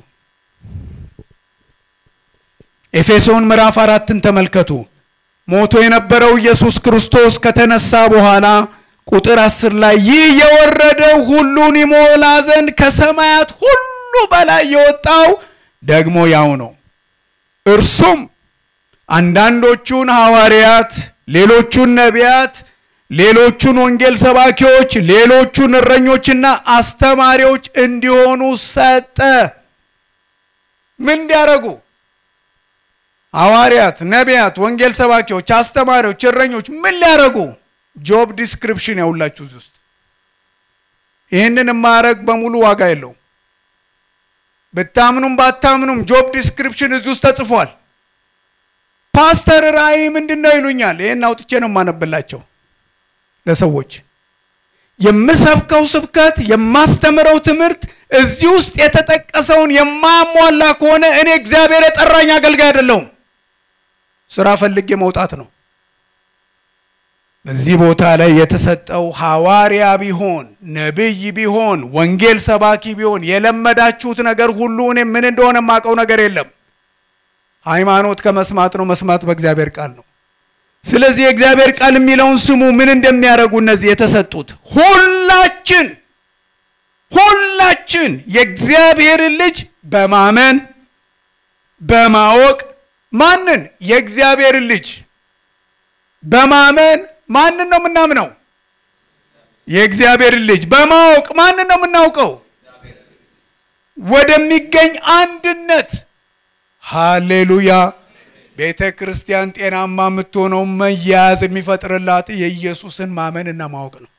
ኤፌሶን ምዕራፍ አራትን ተመልከቱ። ሞቶ የነበረው ኢየሱስ ክርስቶስ ከተነሳ በኋላ ቁጥር አስር ላይ ይህ የወረደው ሁሉን ይሞላ ዘንድ ከሰማያት ሁሉ በላይ የወጣው ደግሞ ያው ነው። እርሱም አንዳንዶቹን ሐዋርያት፣ ሌሎቹን ነቢያት፣ ሌሎቹን ወንጌል ሰባኪዎች፣ ሌሎቹን እረኞችና አስተማሪዎች እንዲሆኑ ሰጠ። ምን እንዲያደርጉ? ሐዋርያት፣ ነቢያት፣ ወንጌል ሰባኪዎች፣ አስተማሪዎች፣ እረኞች ምን ሊያደርጉ? ጆብ ዲስክሪፕሽን ያውላችሁ እዚህ ውስጥ ይህንን የማያደርግ በሙሉ ዋጋ የለውም። ብታምኑም ባታምኑም ጆብ ዲስክሪፕሽን እዚህ ውስጥ ተጽፏል። ፓስተር ራእይ ምንድን ነው ይሉኛል። ይህን አውጥቼ ነው የማነብላቸው ለሰዎች። የምሰብከው ስብከት የማስተምረው ትምህርት እዚህ ውስጥ የተጠቀሰውን የማሟላ ከሆነ እኔ እግዚአብሔር የጠራኝ አገልጋይ አይደለሁም። ስራ ፈልጌ መውጣት ነው። በዚህ ቦታ ላይ የተሰጠው ሐዋርያ ቢሆን ነቢይ ቢሆን ወንጌል ሰባኪ ቢሆን የለመዳችሁት ነገር ሁሉ እኔ ምን እንደሆነ የማውቀው ነገር የለም። ሃይማኖት ከመስማት ነው፣ መስማት በእግዚአብሔር ቃል ነው። ስለዚህ የእግዚአብሔር ቃል የሚለውን ስሙ። ምን እንደሚያደርጉ እነዚህ የተሰጡት ሁላችን ሁላችን የእግዚአብሔርን ልጅ በማመን በማወቅ ማንን የእግዚአብሔርን ልጅ በማመን ማንን ነው የምናምነው? የእግዚአብሔርን ልጅ በማወቅ ማንን ነው የምናውቀው? ወደሚገኝ አንድነት። ሃሌሉያ። ቤተ ክርስቲያን ጤናማ የምትሆነው መያያዝ የሚፈጥርላት የኢየሱስን ማመንና ማወቅ ነው።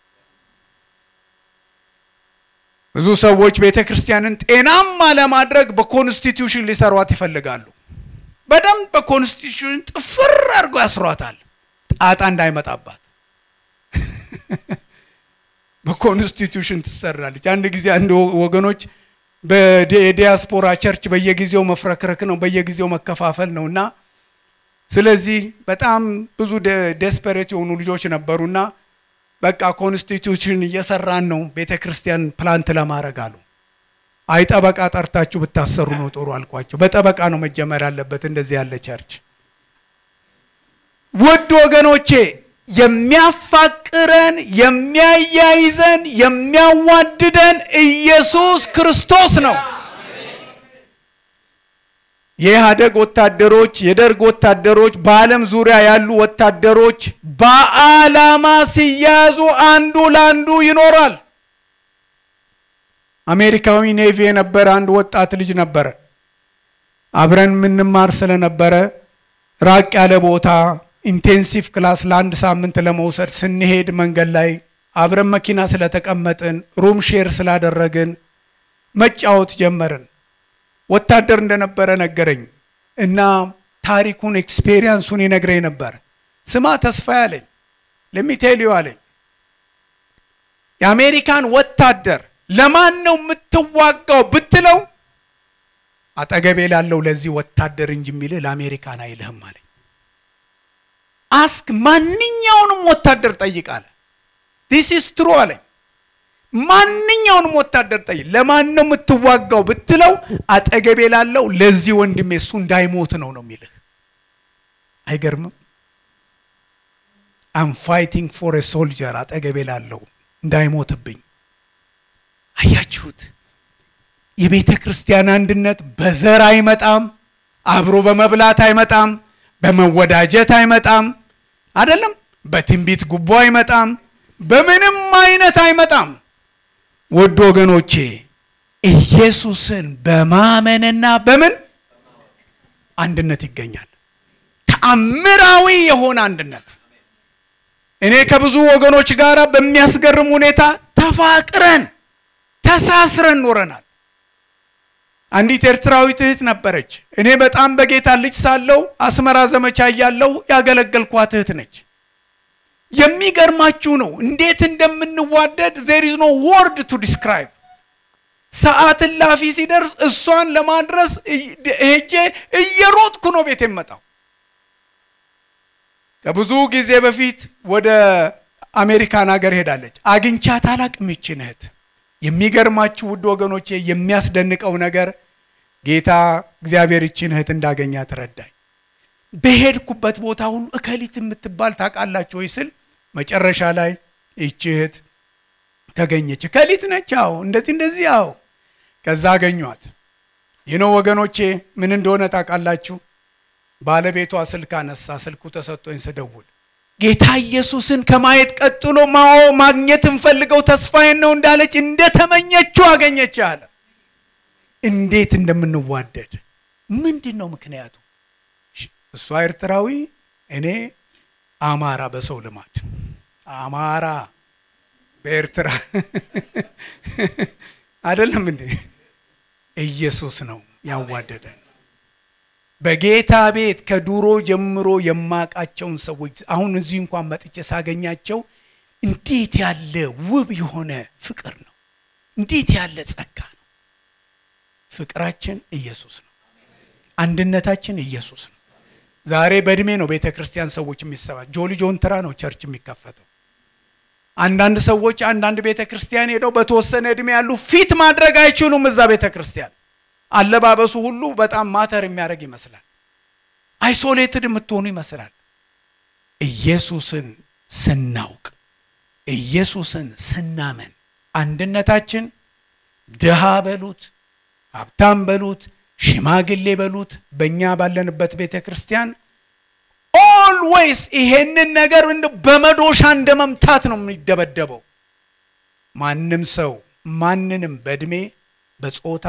ብዙ ሰዎች ቤተ ክርስቲያንን ጤናማ ለማድረግ በኮንስቲትዩሽን ሊሰሯት ይፈልጋሉ። በደንብ በኮንስቲትዩሽን ጥፍር አድርጎ ያስሯታል፣ ጣጣ እንዳይመጣባት በኮንስቲትዩሽን ትሰራለች። አንድ ጊዜ አንድ ወገኖች በዲያስፖራ ቸርች በየጊዜው መፍረክረክ ነው፣ በየጊዜው መከፋፈል ነው እና ስለዚህ በጣም ብዙ ዴስፐሬት የሆኑ ልጆች ነበሩና በቃ ኮንስቲትዩሽን እየሰራን ነው ቤተ ክርስቲያን ፕላንት ለማድረግ አሉ። አይ ጠበቃ ጠርታችሁ ብታሰሩ ነው ጥሩ አልኳቸው። በጠበቃ ነው መጀመር ያለበት እንደዚህ ያለ ቸርች። ውድ ወገኖቼ የሚያፋቅረን የሚያያይዘን የሚያዋድደን ኢየሱስ ክርስቶስ ነው። የኢህአደግ ወታደሮች፣ የደርግ ወታደሮች፣ በዓለም ዙሪያ ያሉ ወታደሮች በዓላማ ሲያዙ አንዱ ለአንዱ ይኖራል። አሜሪካዊ ኔቪ የነበረ አንድ ወጣት ልጅ ነበረ። አብረን የምንማር ስለነበረ ራቅ ያለ ቦታ ኢንቴንሲቭ ክላስ ለአንድ ሳምንት ለመውሰድ ስንሄድ መንገድ ላይ አብረን መኪና ስለተቀመጥን ሩም ሼር ስላደረግን መጫወት ጀመርን። ወታደር እንደነበረ ነገረኝ እና ታሪኩን ኤክስፔሪየንሱን ይነግረኝ ነበር። ስማ ተስፋ ያለኝ ለሚቴሊዮ አለኝ የአሜሪካን ወታደር ለማን ነው የምትዋጋው ብትለው አጠገቤ ላለው ለዚህ ወታደር እንጂ የሚልህ ለአሜሪካን አይልህም አለኝ። አስክ ማንኛውንም ወታደር ጠይቅ አለ። ዲስ ኢስ ትሩ አለኝ። ማንኛውንም ወታደር ጠይቅ፣ ለማን ነው የምትዋጋው ብትለው አጠገቤ ላለው ለዚህ ወንድሜ እሱ እንዳይሞት ነው ነው የሚልህ። አይገርምም? አም ፋይቲንግ ፎር ኤ ሶልጀር አጠገቤ ላለው እንዳይሞትብኝ። አያችሁት? የቤተ ክርስቲያን አንድነት በዘር አይመጣም፣ አብሮ በመብላት አይመጣም፣ በመወዳጀት አይመጣም፣ አይደለም በትንቢት ጉቦ አይመጣም፣ በምንም አይነት አይመጣም። ውድ ወገኖቼ ኢየሱስን በማመንና በምን አንድነት ይገኛል። ተአምራዊ የሆነ አንድነት። እኔ ከብዙ ወገኖች ጋር በሚያስገርም ሁኔታ ተፋቅረን ተሳስረን ኖረናል። አንዲት ኤርትራዊት እህት ነበረች። እኔ በጣም በጌታ ልጅ ሳለው አስመራ ዘመቻ እያለው ያገለገልኳት እህት ነች። የሚገርማችሁ ነው እንዴት እንደምንዋደድ ዜር ኢዝ ኖ ወርድ ቱ ዲስክራይብ። ሰዓት እላፊ ሲደርስ እሷን ለማድረስ ሄጄ እየሮጥኩ ነው ቤት የመጣው። ከብዙ ጊዜ በፊት ወደ አሜሪካን ሀገር ሄዳለች። አግኝቻት አላቅም ይችን እህት። የሚገርማችሁ ውድ ወገኖቼ የሚያስደንቀው ነገር ጌታ እግዚአብሔር ይችን እህት እንዳገኛት ረዳኝ። በሄድኩበት ቦታ ሁሉ እከሊት የምትባል ታውቃላችሁ ወይ ስል መጨረሻ ላይ ይቺ እህት ተገኘች። እከሊት ነች፣ አዎ እንደዚህ እንደዚህ፣ አዎ። ከዛ አገኟት። ይህ ነው ወገኖቼ፣ ምን እንደሆነ ታውቃላችሁ? ባለቤቷ ስልክ አነሳ። ስልኩ ተሰጥቶኝ ስደውል ጌታ ኢየሱስን ከማየት ቀጥሎ ማዎ ማግኘት እንፈልገው ተስፋዬን ነው እንዳለች እንደተመኘችው አገኘች አለ። እንዴት እንደምንዋደድ ምንድን ነው ምክንያቱ? እሷ ኤርትራዊ፣ እኔ አማራ። በሰው ልማድ አማራ በኤርትራ አይደለም እንዴ? ኢየሱስ ነው ያዋደደን። በጌታ ቤት ከዱሮ ጀምሮ የማቃቸውን ሰዎች አሁን እዚህ እንኳን መጥቼ ሳገኛቸው እንዴት ያለ ውብ የሆነ ፍቅር ነው! እንዴት ያለ ጸጋ ነው! ፍቅራችን ኢየሱስ ነው። አንድነታችን ኢየሱስ ነው። ዛሬ በእድሜ ነው ቤተ ክርስቲያን ሰዎች የሚሰባ ጆሊ ጆንትራ ነው ቸርች የሚከፈተው። አንዳንድ ሰዎች አንዳንድ ቤተ ክርስቲያን ሄደው በተወሰነ እድሜ ያሉ ፊት ማድረግ አይችሉም። እዛ ቤተ ክርስቲያን አለባበሱ ሁሉ በጣም ማተር የሚያደርግ ይመስላል። አይሶሌትድ የምትሆኑ ይመስላል። ኢየሱስን ስናውቅ፣ ኢየሱስን ስናመን አንድነታችን ድሃ በሉት ሀብታም በሉት ሽማግሌ በሉት በእኛ ባለንበት ቤተ ክርስቲያን ኦልዌይስ ይሄንን ነገር በመዶሻ እንደ መምታት ነው የሚደበደበው። ማንም ሰው ማንንም በእድሜ በጾታ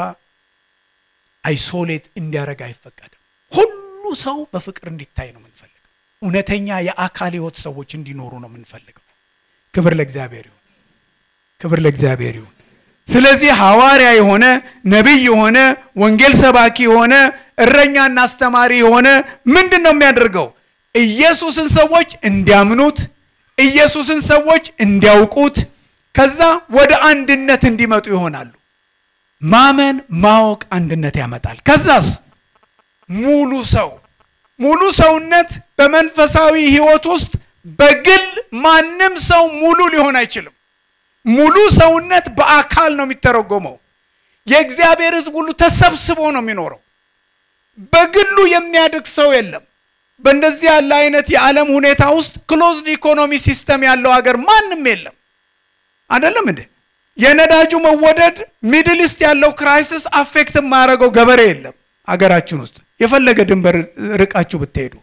አይሶሌት እንዲያደርግ አይፈቀድም። ሁሉ ሰው በፍቅር እንዲታይ ነው የምንፈልገው። እውነተኛ የአካል ሕይወት ሰዎች እንዲኖሩ ነው የምንፈልገው። ክብር ለእግዚአብሔር ይሁን፣ ክብር ለእግዚአብሔር ይሁን። ስለዚህ ሐዋርያ የሆነ ነቢይ የሆነ ወንጌል ሰባኪ የሆነ እረኛና አስተማሪ የሆነ ምንድን ነው የሚያደርገው? ኢየሱስን ሰዎች እንዲያምኑት፣ ኢየሱስን ሰዎች እንዲያውቁት፣ ከዛ ወደ አንድነት እንዲመጡ ይሆናሉ። ማመን ማወቅ አንድነት ያመጣል። ከዛስ ሙሉ ሰው ሙሉ ሰውነት በመንፈሳዊ ሕይወት ውስጥ በግል ማንም ሰው ሙሉ ሊሆን አይችልም። ሙሉ ሰውነት በአካል ነው የሚተረጎመው። የእግዚአብሔር ሕዝብ ሁሉ ተሰብስቦ ነው የሚኖረው። በግሉ የሚያድግ ሰው የለም። በእንደዚህ ያለ አይነት የዓለም ሁኔታ ውስጥ ክሎዝድ ኢኮኖሚ ሲስተም ያለው ሀገር ማንም የለም። አይደለም እንዴ? የነዳጁ መወደድ ሚድል ኢስት ያለው ክራይሲስ አፌክት የማያደርገው ገበሬ የለም አገራችን ውስጥ። የፈለገ ድንበር ርቃችሁ ብትሄዱ።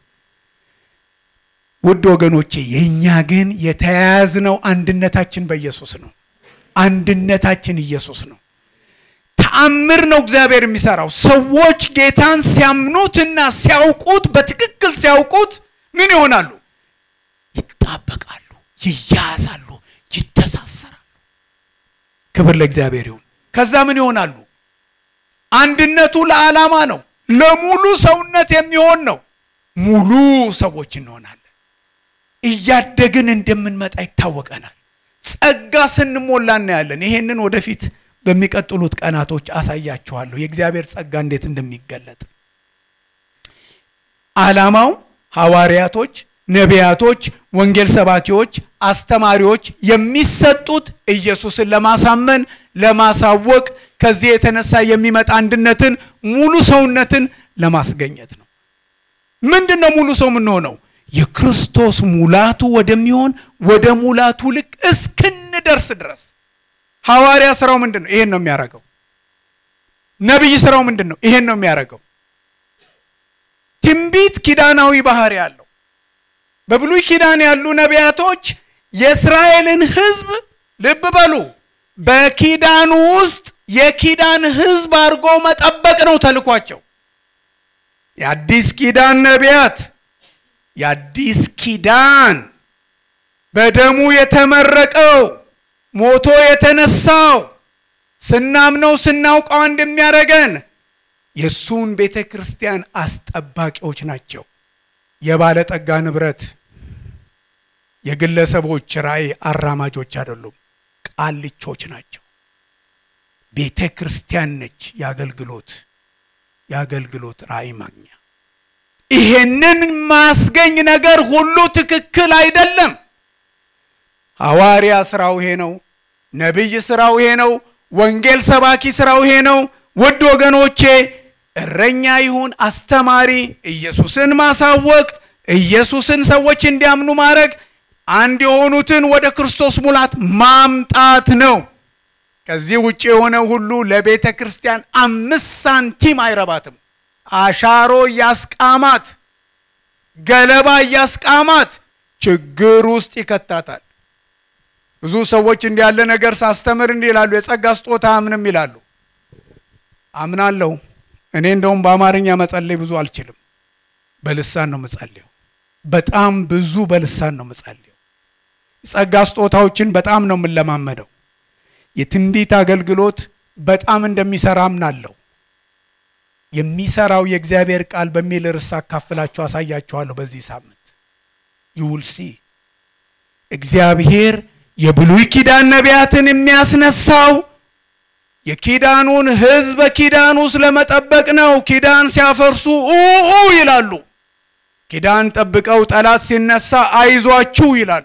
ውድ ወገኖቼ የእኛ ግን የተያያዝነው አንድነታችን በኢየሱስ ነው። አንድነታችን ኢየሱስ ነው። ተአምር ነው እግዚአብሔር የሚሰራው። ሰዎች ጌታን ሲያምኑትና ሲያውቁት በትክክል ሲያውቁት ምን ይሆናሉ? ይጣበቃሉ፣ ይያያዛሉ፣ ይተሳሰራሉ። ክብር ለእግዚአብሔር ይሁን። ከዛ ምን ይሆናሉ? አንድነቱ ለዓላማ ነው፣ ለሙሉ ሰውነት የሚሆን ነው። ሙሉ ሰዎች እንሆናለን። እያደግን እንደምንመጣ ይታወቀናል። ጸጋ ስንሞላ እናያለን። ይሄንን ወደፊት በሚቀጥሉት ቀናቶች አሳያችኋለሁ፣ የእግዚአብሔር ጸጋ እንዴት እንደሚገለጥ። ዓላማው ሐዋርያቶች፣ ነቢያቶች፣ ወንጌል ሰባኪዎች፣ አስተማሪዎች የሚሰጡት ኢየሱስን ለማሳመን ለማሳወቅ፣ ከዚህ የተነሳ የሚመጣ አንድነትን፣ ሙሉ ሰውነትን ለማስገኘት ነው። ምንድን ነው ሙሉ ሰው የምንሆነው? የክርስቶስ ሙላቱ ወደሚሆን ወደ ሙላቱ ልክ እስክንደርስ ድረስ ሐዋርያ ስራው ምንድን ነው? ይሄን ነው የሚያደርገው። ነቢይ ስራው ምንድን ነው? ይሄን ነው የሚያደርገው። ትንቢት ኪዳናዊ ባህሪ ያለው በብሉይ ኪዳን ያሉ ነቢያቶች የእስራኤልን ሕዝብ ልብ በሉ፣ በኪዳኑ ውስጥ የኪዳን ሕዝብ አድርጎ መጠበቅ ነው ተልኳቸው። የአዲስ ኪዳን ነቢያት የአዲስ ኪዳን በደሙ የተመረቀው ሞቶ የተነሳው ስናምነው ስናውቀው እንደሚያደርገን የእሱን ቤተ ክርስቲያን አስጠባቂዎች ናቸው። የባለጠጋ ንብረት የግለሰቦች ራእይ አራማጆች አይደሉም፣ ቃልቾች ናቸው። ቤተ ክርስቲያን ነች የአገልግሎት የአገልግሎት ራእይ ማግኛ። ይሄንን ማስገኝ ነገር ሁሉ ትክክል አይደለም። ሐዋርያ ስራው ይሄ ነው። ነቢይ ስራው ይሄ ነው። ወንጌል ሰባኪ ስራው ይሄ ነው። ውድ ወገኖቼ እረኛ ይሁን አስተማሪ፣ ኢየሱስን ማሳወቅ፣ ኢየሱስን ሰዎች እንዲያምኑ ማድረግ፣ አንድ የሆኑትን ወደ ክርስቶስ ሙላት ማምጣት ነው። ከዚህ ውጭ የሆነ ሁሉ ለቤተ ክርስቲያን አምስት ሳንቲም አይረባትም። አሻሮ እያስቃማት፣ ገለባ እያስቃማት ችግር ውስጥ ይከታታል። ብዙ ሰዎች እንዲህ ያለ ነገር ሳስተምር እንዲህ ይላሉ፣ የጸጋ ስጦታ አምንም ይላሉ። አምናለሁ። እኔ እንደውም በአማርኛ መጸለይ ብዙ አልችልም። በልሳን ነው መጸለየው። በጣም ብዙ በልሳን ነው መጸለየው። የጸጋ ስጦታዎችን በጣም ነው የምንለማመደው። የትንቢት አገልግሎት በጣም እንደሚሰራ አምናለሁ። የሚሰራው የእግዚአብሔር ቃል በሚል ርዕስ አካፍላችሁ አሳያችኋለሁ። በዚህ ሳምንት ይውልሲ እግዚአብሔር የብሉይ ኪዳን ነቢያትን የሚያስነሳው የኪዳኑን ሕዝብ በኪዳን ውስጥ ለመጠበቅ ነው። ኪዳን ሲያፈርሱ ኡኡ ይላሉ። ኪዳን ጠብቀው ጠላት ሲነሳ አይዟችሁ ይላሉ።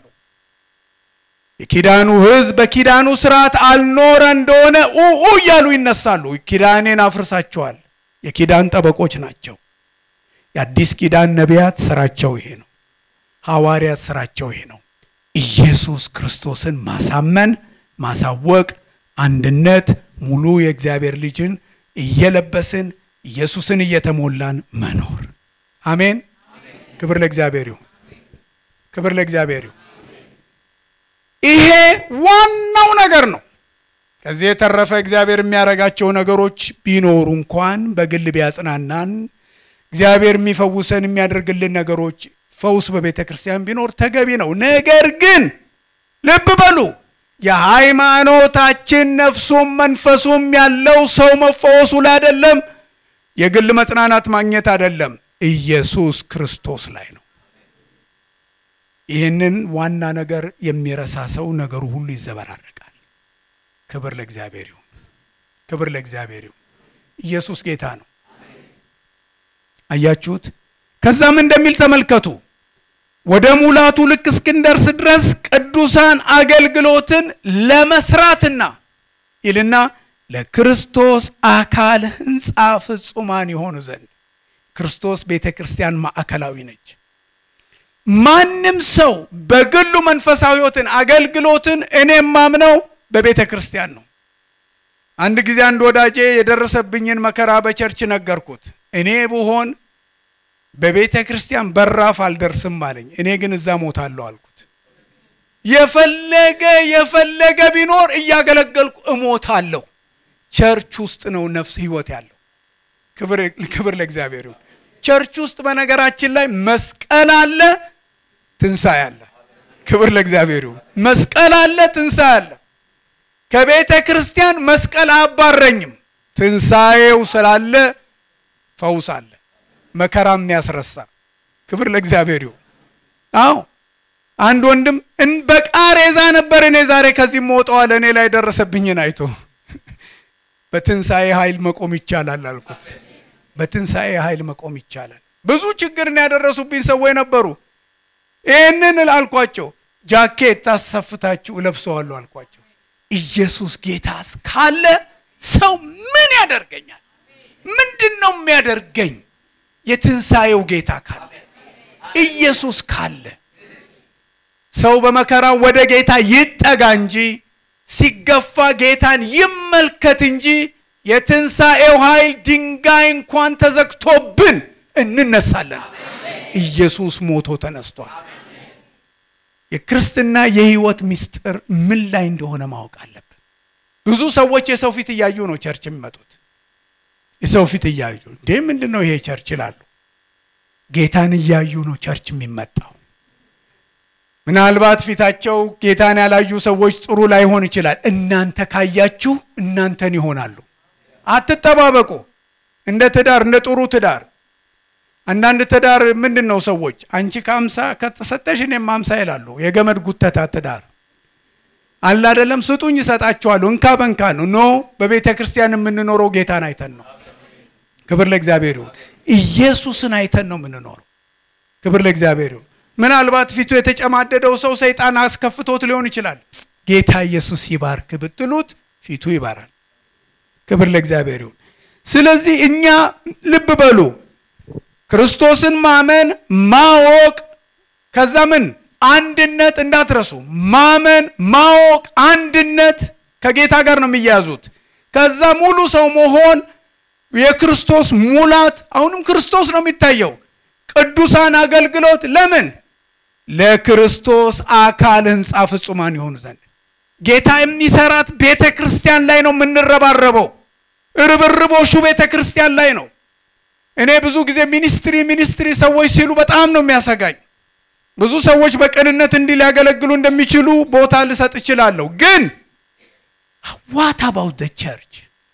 የኪዳኑ ሕዝብ በኪዳኑ ስርዓት አልኖረ እንደሆነ ኡኡ እያሉ ይነሳሉ። ኪዳኔን አፍርሳቸዋል። የኪዳን ጠበቆች ናቸው። የአዲስ ኪዳን ነቢያት ስራቸው ይሄ ነው። ሐዋርያት ስራቸው ይሄ ነው። ኢየሱስ ክርስቶስን ማሳመን፣ ማሳወቅ፣ አንድነት፣ ሙሉ የእግዚአብሔር ልጅን እየለበስን ኢየሱስን እየተሞላን መኖር። አሜን። ክብር ለእግዚአብሔር ይሁን። ክብር ለእግዚአብሔር ይሁን። ይሄ ዋናው ነገር ነው። ከዚህ የተረፈ እግዚአብሔር የሚያደርጋቸው ነገሮች ቢኖሩ እንኳን በግል ቢያጽናናን እግዚአብሔር የሚፈውሰን የሚያደርግልን ነገሮች ፈውስ በቤተ ክርስቲያን ቢኖር ተገቢ ነው። ነገር ግን ልብ በሉ የሃይማኖታችን ነፍሱም መንፈሱም ያለው ሰው መፈወሱ ላይ አይደለም፣ የግል መጽናናት ማግኘት አይደለም፣ ኢየሱስ ክርስቶስ ላይ ነው። ይህንን ዋና ነገር የሚረሳ ሰው ነገሩ ሁሉ ይዘበራረቃል። ክብር ለእግዚአብሔር ይሁን። ክብር ለእግዚአብሔር ይሁን። ኢየሱስ ጌታ ነው። አያችሁት? ከዛም እንደሚል ተመልከቱ። ወደ ሙላቱ ልክ እስክንደርስ ድረስ ቅዱሳን አገልግሎትን ለመስራትና ይልና ለክርስቶስ አካል ሕንፃ ፍጹማን የሆኑ ዘንድ ክርስቶስ ቤተ ክርስቲያን ማዕከላዊ ነች። ማንም ሰው በግሉ መንፈሳዊ ሕይወትን አገልግሎትን እኔ የማምነው በቤተ ክርስቲያን ነው። አንድ ጊዜ አንድ ወዳጄ የደረሰብኝን መከራ በቸርች ነገርኩት። እኔ ብሆን በቤተ ክርስቲያን በራፍ አልደርስም አለኝ። እኔ ግን እዛ ሞታለሁ አልኩት። የፈለገ የፈለገ ቢኖር እያገለገልኩ እሞታለሁ። ቸርች ውስጥ ነው ነፍስ ህይወት ያለው። ክብር ለእግዚአብሔር ይሁን። ቸርች ውስጥ በነገራችን ላይ መስቀል አለ፣ ትንሣኤ አለ። ክብር ለእግዚአብሔር ይሁን። መስቀል አለ፣ ትንሣኤ አለ። ከቤተ ክርስቲያን መስቀል አያባረኝም። ትንሣኤው ስላለ ፈውስ አለ፣ መከራም ያስረሳ። ክብር ለእግዚአብሔር ይሁን። አዎ አንድ ወንድም በቃሬዛ ነበር እኔ ዛሬ ከዚህ መውጠዋል እኔ ላይ ደረሰብኝን አይቶ በትንሣኤ ኃይል መቆም ይቻላል አልኩት። በትንሣኤ ኃይል መቆም ይቻላል። ብዙ ችግርን ያደረሱብኝ ሰዎች ነበሩ። ይህንን አልኳቸው። ጃኬት ታሰፍታችሁ እለብሰዋለሁ አልኳቸው። ኢየሱስ ጌታስ ካለ ሰው ምን ያደርገኛል? ምንድን ነው የሚያደርገኝ? የትንሣኤው ጌታ ካለ ኢየሱስ ካለ ሰው በመከራው ወደ ጌታ ይጠጋ እንጂ ሲገፋ ጌታን ይመልከት እንጂ የትንሣኤው ኃይል ድንጋይ እንኳን ተዘግቶብን እንነሳለን። ኢየሱስ ሞቶ ተነስቷል። የክርስትና የህይወት ምስጢር ምን ላይ እንደሆነ ማወቅ አለብን። ብዙ ሰዎች የሰው ፊት እያዩ ነው ቸርች የሚመጡት። የሰው ፊት እያዩ እንዴ ምንድን ነው ይሄ ቸርች ይላሉ። ጌታን እያዩ ነው ቸርች የሚመጣው። ምናልባት ፊታቸው ጌታን ያላዩ ሰዎች ጥሩ ላይሆን ይችላል። እናንተ ካያችሁ እናንተን ይሆናሉ። አትጠባበቁ። እንደ ትዳር እንደ ጥሩ ትዳር አንዳንድ ትዳር ምንድን ነው ሰዎች አንቺ ከአምሳ ከተሰጠሽ እኔም አምሳ ይላሉ። የገመድ ጉተታ ትዳር አለ አይደለም። ስጡኝ እሰጣችኋለሁ፣ እንካ በንካ ነው። ኖ በቤተ ክርስቲያን የምንኖረው ጌታን አይተን ነው። ክብር ለእግዚአብሔር ይሁን። ኢየሱስን አይተን ነው የምንኖረው። ክብር ለእግዚአብሔር ይሁን። ምናልባት ፊቱ የተጨማደደው ሰው ሰይጣን አስከፍቶት ሊሆን ይችላል። ጌታ ኢየሱስ ይባርክ ብትሉት ፊቱ ይባራል። ክብር ለእግዚአብሔር ይሁን። ስለዚህ እኛ ልብ በሉ ክርስቶስን ማመን ማወቅ፣ ከዛ ምን አንድነት እንዳትረሱ። ማመን ማወቅ፣ አንድነት ከጌታ ጋር ነው የሚያያዙት። ከዛ ሙሉ ሰው መሆን የክርስቶስ ሙላት፣ አሁንም ክርስቶስ ነው የሚታየው። ቅዱሳን አገልግሎት ለምን ለክርስቶስ አካል ሕንፃ ፍጹማን የሆኑ ዘንድ ጌታ የሚሰራት ቤተ ክርስቲያን ላይ ነው የምንረባረበው። ርብርቦሹ ቤተ ክርስቲያን ላይ ነው። እኔ ብዙ ጊዜ ሚኒስትሪ ሚኒስትሪ ሰዎች ሲሉ በጣም ነው የሚያሰጋኝ። ብዙ ሰዎች በቅንነት እንዲህ ሊያገለግሉ እንደሚችሉ ቦታ ልሰጥ እችላለሁ። ግን ዋት አባውት ደ ቸርች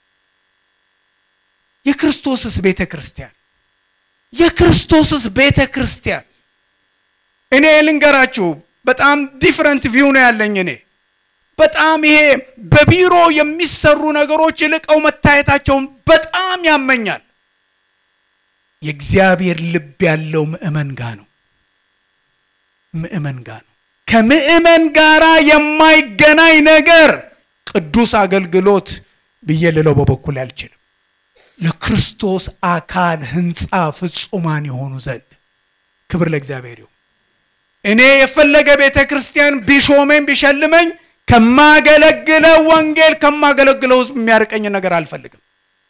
የክርስቶስስ ቤተ ክርስቲያን የክርስቶስስ ቤተ ክርስቲያን እኔ ልንገራችሁ፣ በጣም ዲፍረንት ቪው ነው ያለኝ። እኔ በጣም ይሄ በቢሮ የሚሰሩ ነገሮች ይልቀው መታየታቸውን በጣም ያመኛል። የእግዚአብሔር ልብ ያለው ምእመን ጋ ነው። ምእመን ጋ ነው። ከምእመን ጋራ የማይገናኝ ነገር ቅዱስ አገልግሎት ብዬ ልለው በበኩል አልችልም። ለክርስቶስ አካል ሕንፃ ፍጹማን የሆኑ ዘንድ ክብር ለእግዚአብሔር ይሁን። እኔ የፈለገ ቤተ ክርስቲያን ቢሾመኝ ቢሸልመኝ ከማገለግለው ወንጌል ከማገለግለው ሕዝብ የሚያርቀኝ ነገር አልፈልግም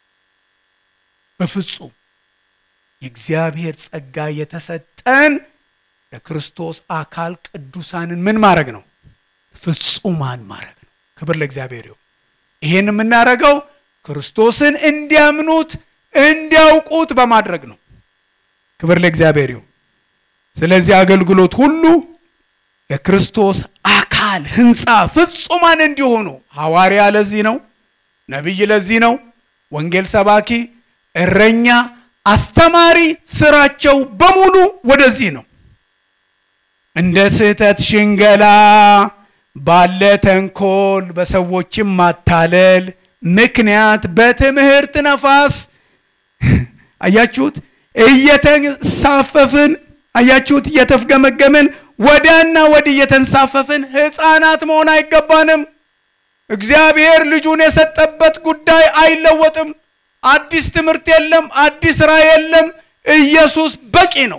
በፍጹም። የእግዚአብሔር ጸጋ የተሰጠን ለክርስቶስ አካል ቅዱሳንን ምን ማድረግ ነው? ፍጹማን ማድረግ ነው። ክብር ለእግዚአብሔር ይሁን። ይሄን የምናደርገው ክርስቶስን እንዲያምኑት እንዲያውቁት በማድረግ ነው። ክብር ለእግዚአብሔር ይሁን። ስለዚህ አገልግሎት ሁሉ ለክርስቶስ አካል ሕንፃ ፍጹማን እንዲሆኑ ሐዋርያ ለዚህ ነው፣ ነቢይ ለዚህ ነው፣ ወንጌል ሰባኪ፣ እረኛ፣ አስተማሪ ስራቸው በሙሉ ወደዚህ ነው። እንደ ስህተት ሽንገላ ባለ ተንኮል በሰዎችም ማታለል ምክንያት በትምህርት ነፋስ አያችሁት፣ እየተንሳፈፍን አያችሁት፣ እየተፍገመገምን ወዲያና ወዲህ እየተንሳፈፍን ሕፃናት መሆን አይገባንም። እግዚአብሔር ልጁን የሰጠበት ጉዳይ አይለወጥም። አዲስ ትምህርት የለም፣ አዲስ ስራ የለም። ኢየሱስ በቂ ነው።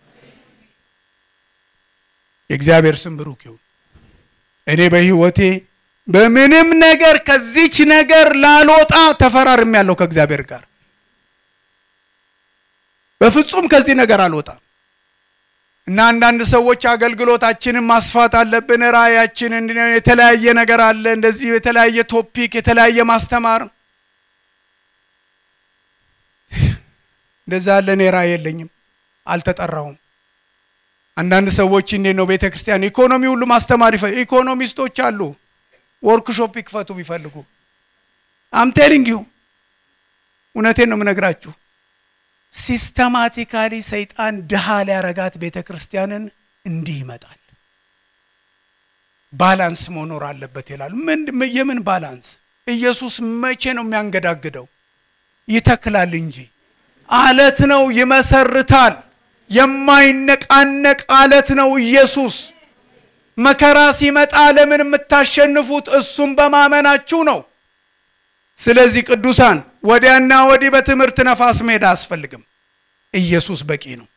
የእግዚአብሔር ስም ብሩክ ይሁን። እኔ በሕይወቴ በምንም ነገር ከዚች ነገር ላልወጣ ተፈራርም ያለው ከእግዚአብሔር ጋር በፍጹም ከዚህ ነገር አልወጣም እና አንዳንድ ሰዎች አገልግሎታችንን ማስፋት አለብን፣ ራእያችንን የተለያየ ነገር አለ፣ እንደዚህ የተለያየ ቶፒክ የተለያየ ማስተማር እንደዛ ያለ እኔ ራእይ የለኝም፣ አልተጠራውም። አንዳንድ ሰዎች እንዴት ነው ቤተ ክርስቲያን ኢኮኖሚ ሁሉ ማስተማር ይፈ ኢኮኖሚስቶች አሉ፣ ወርክሾፕ ይክፈቱ ቢፈልጉ። አምቴሪንግ ዩ እውነቴን ነው የምነግራችሁ። ሲስተማቲካሊ ሰይጣን ድሃ ሊያረጋት ቤተ ክርስቲያንን እንዲህ ይመጣል። ባላንስ መኖር አለበት ይላሉ። ምን የምን ባላንስ? ኢየሱስ መቼ ነው የሚያንገዳግደው? ይተክላል እንጂ አለት ነው፣ ይመሰርታል። የማይነቃነቅ አለት ነው ኢየሱስ። መከራ ሲመጣ ለምን የምታሸንፉት እሱም በማመናችሁ ነው። ስለዚህ ቅዱሳን ወዲያና ወዲህ በትምህርት ነፋስ መሄድ አያስፈልግም። ኢየሱስ በቂ ነው።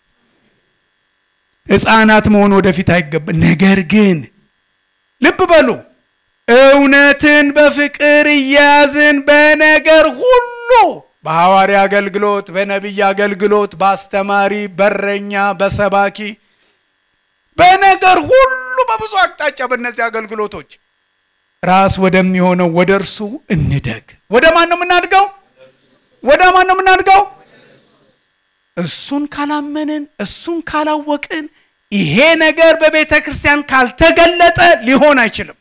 ሕፃናት መሆን ወደፊት አይገባ። ነገር ግን ልብ በሉ እውነትን በፍቅር እያያዝን በነገር ሁሉ በሐዋርያ አገልግሎት፣ በነቢይ አገልግሎት፣ በአስተማሪ፣ በረኛ፣ በሰባኪ በነገር ሁሉ በብዙ አቅጣጫ በእነዚህ አገልግሎቶች ራስ ወደሚሆነው ወደ እርሱ እንደግ። ወደ ማን ነው የምናድገው? ወደ ማን ነው የምናድገው? እሱን ካላመንን እሱን ካላወቅን ይሄ ነገር በቤተ ክርስቲያን ካልተገለጠ ሊሆን አይችልም።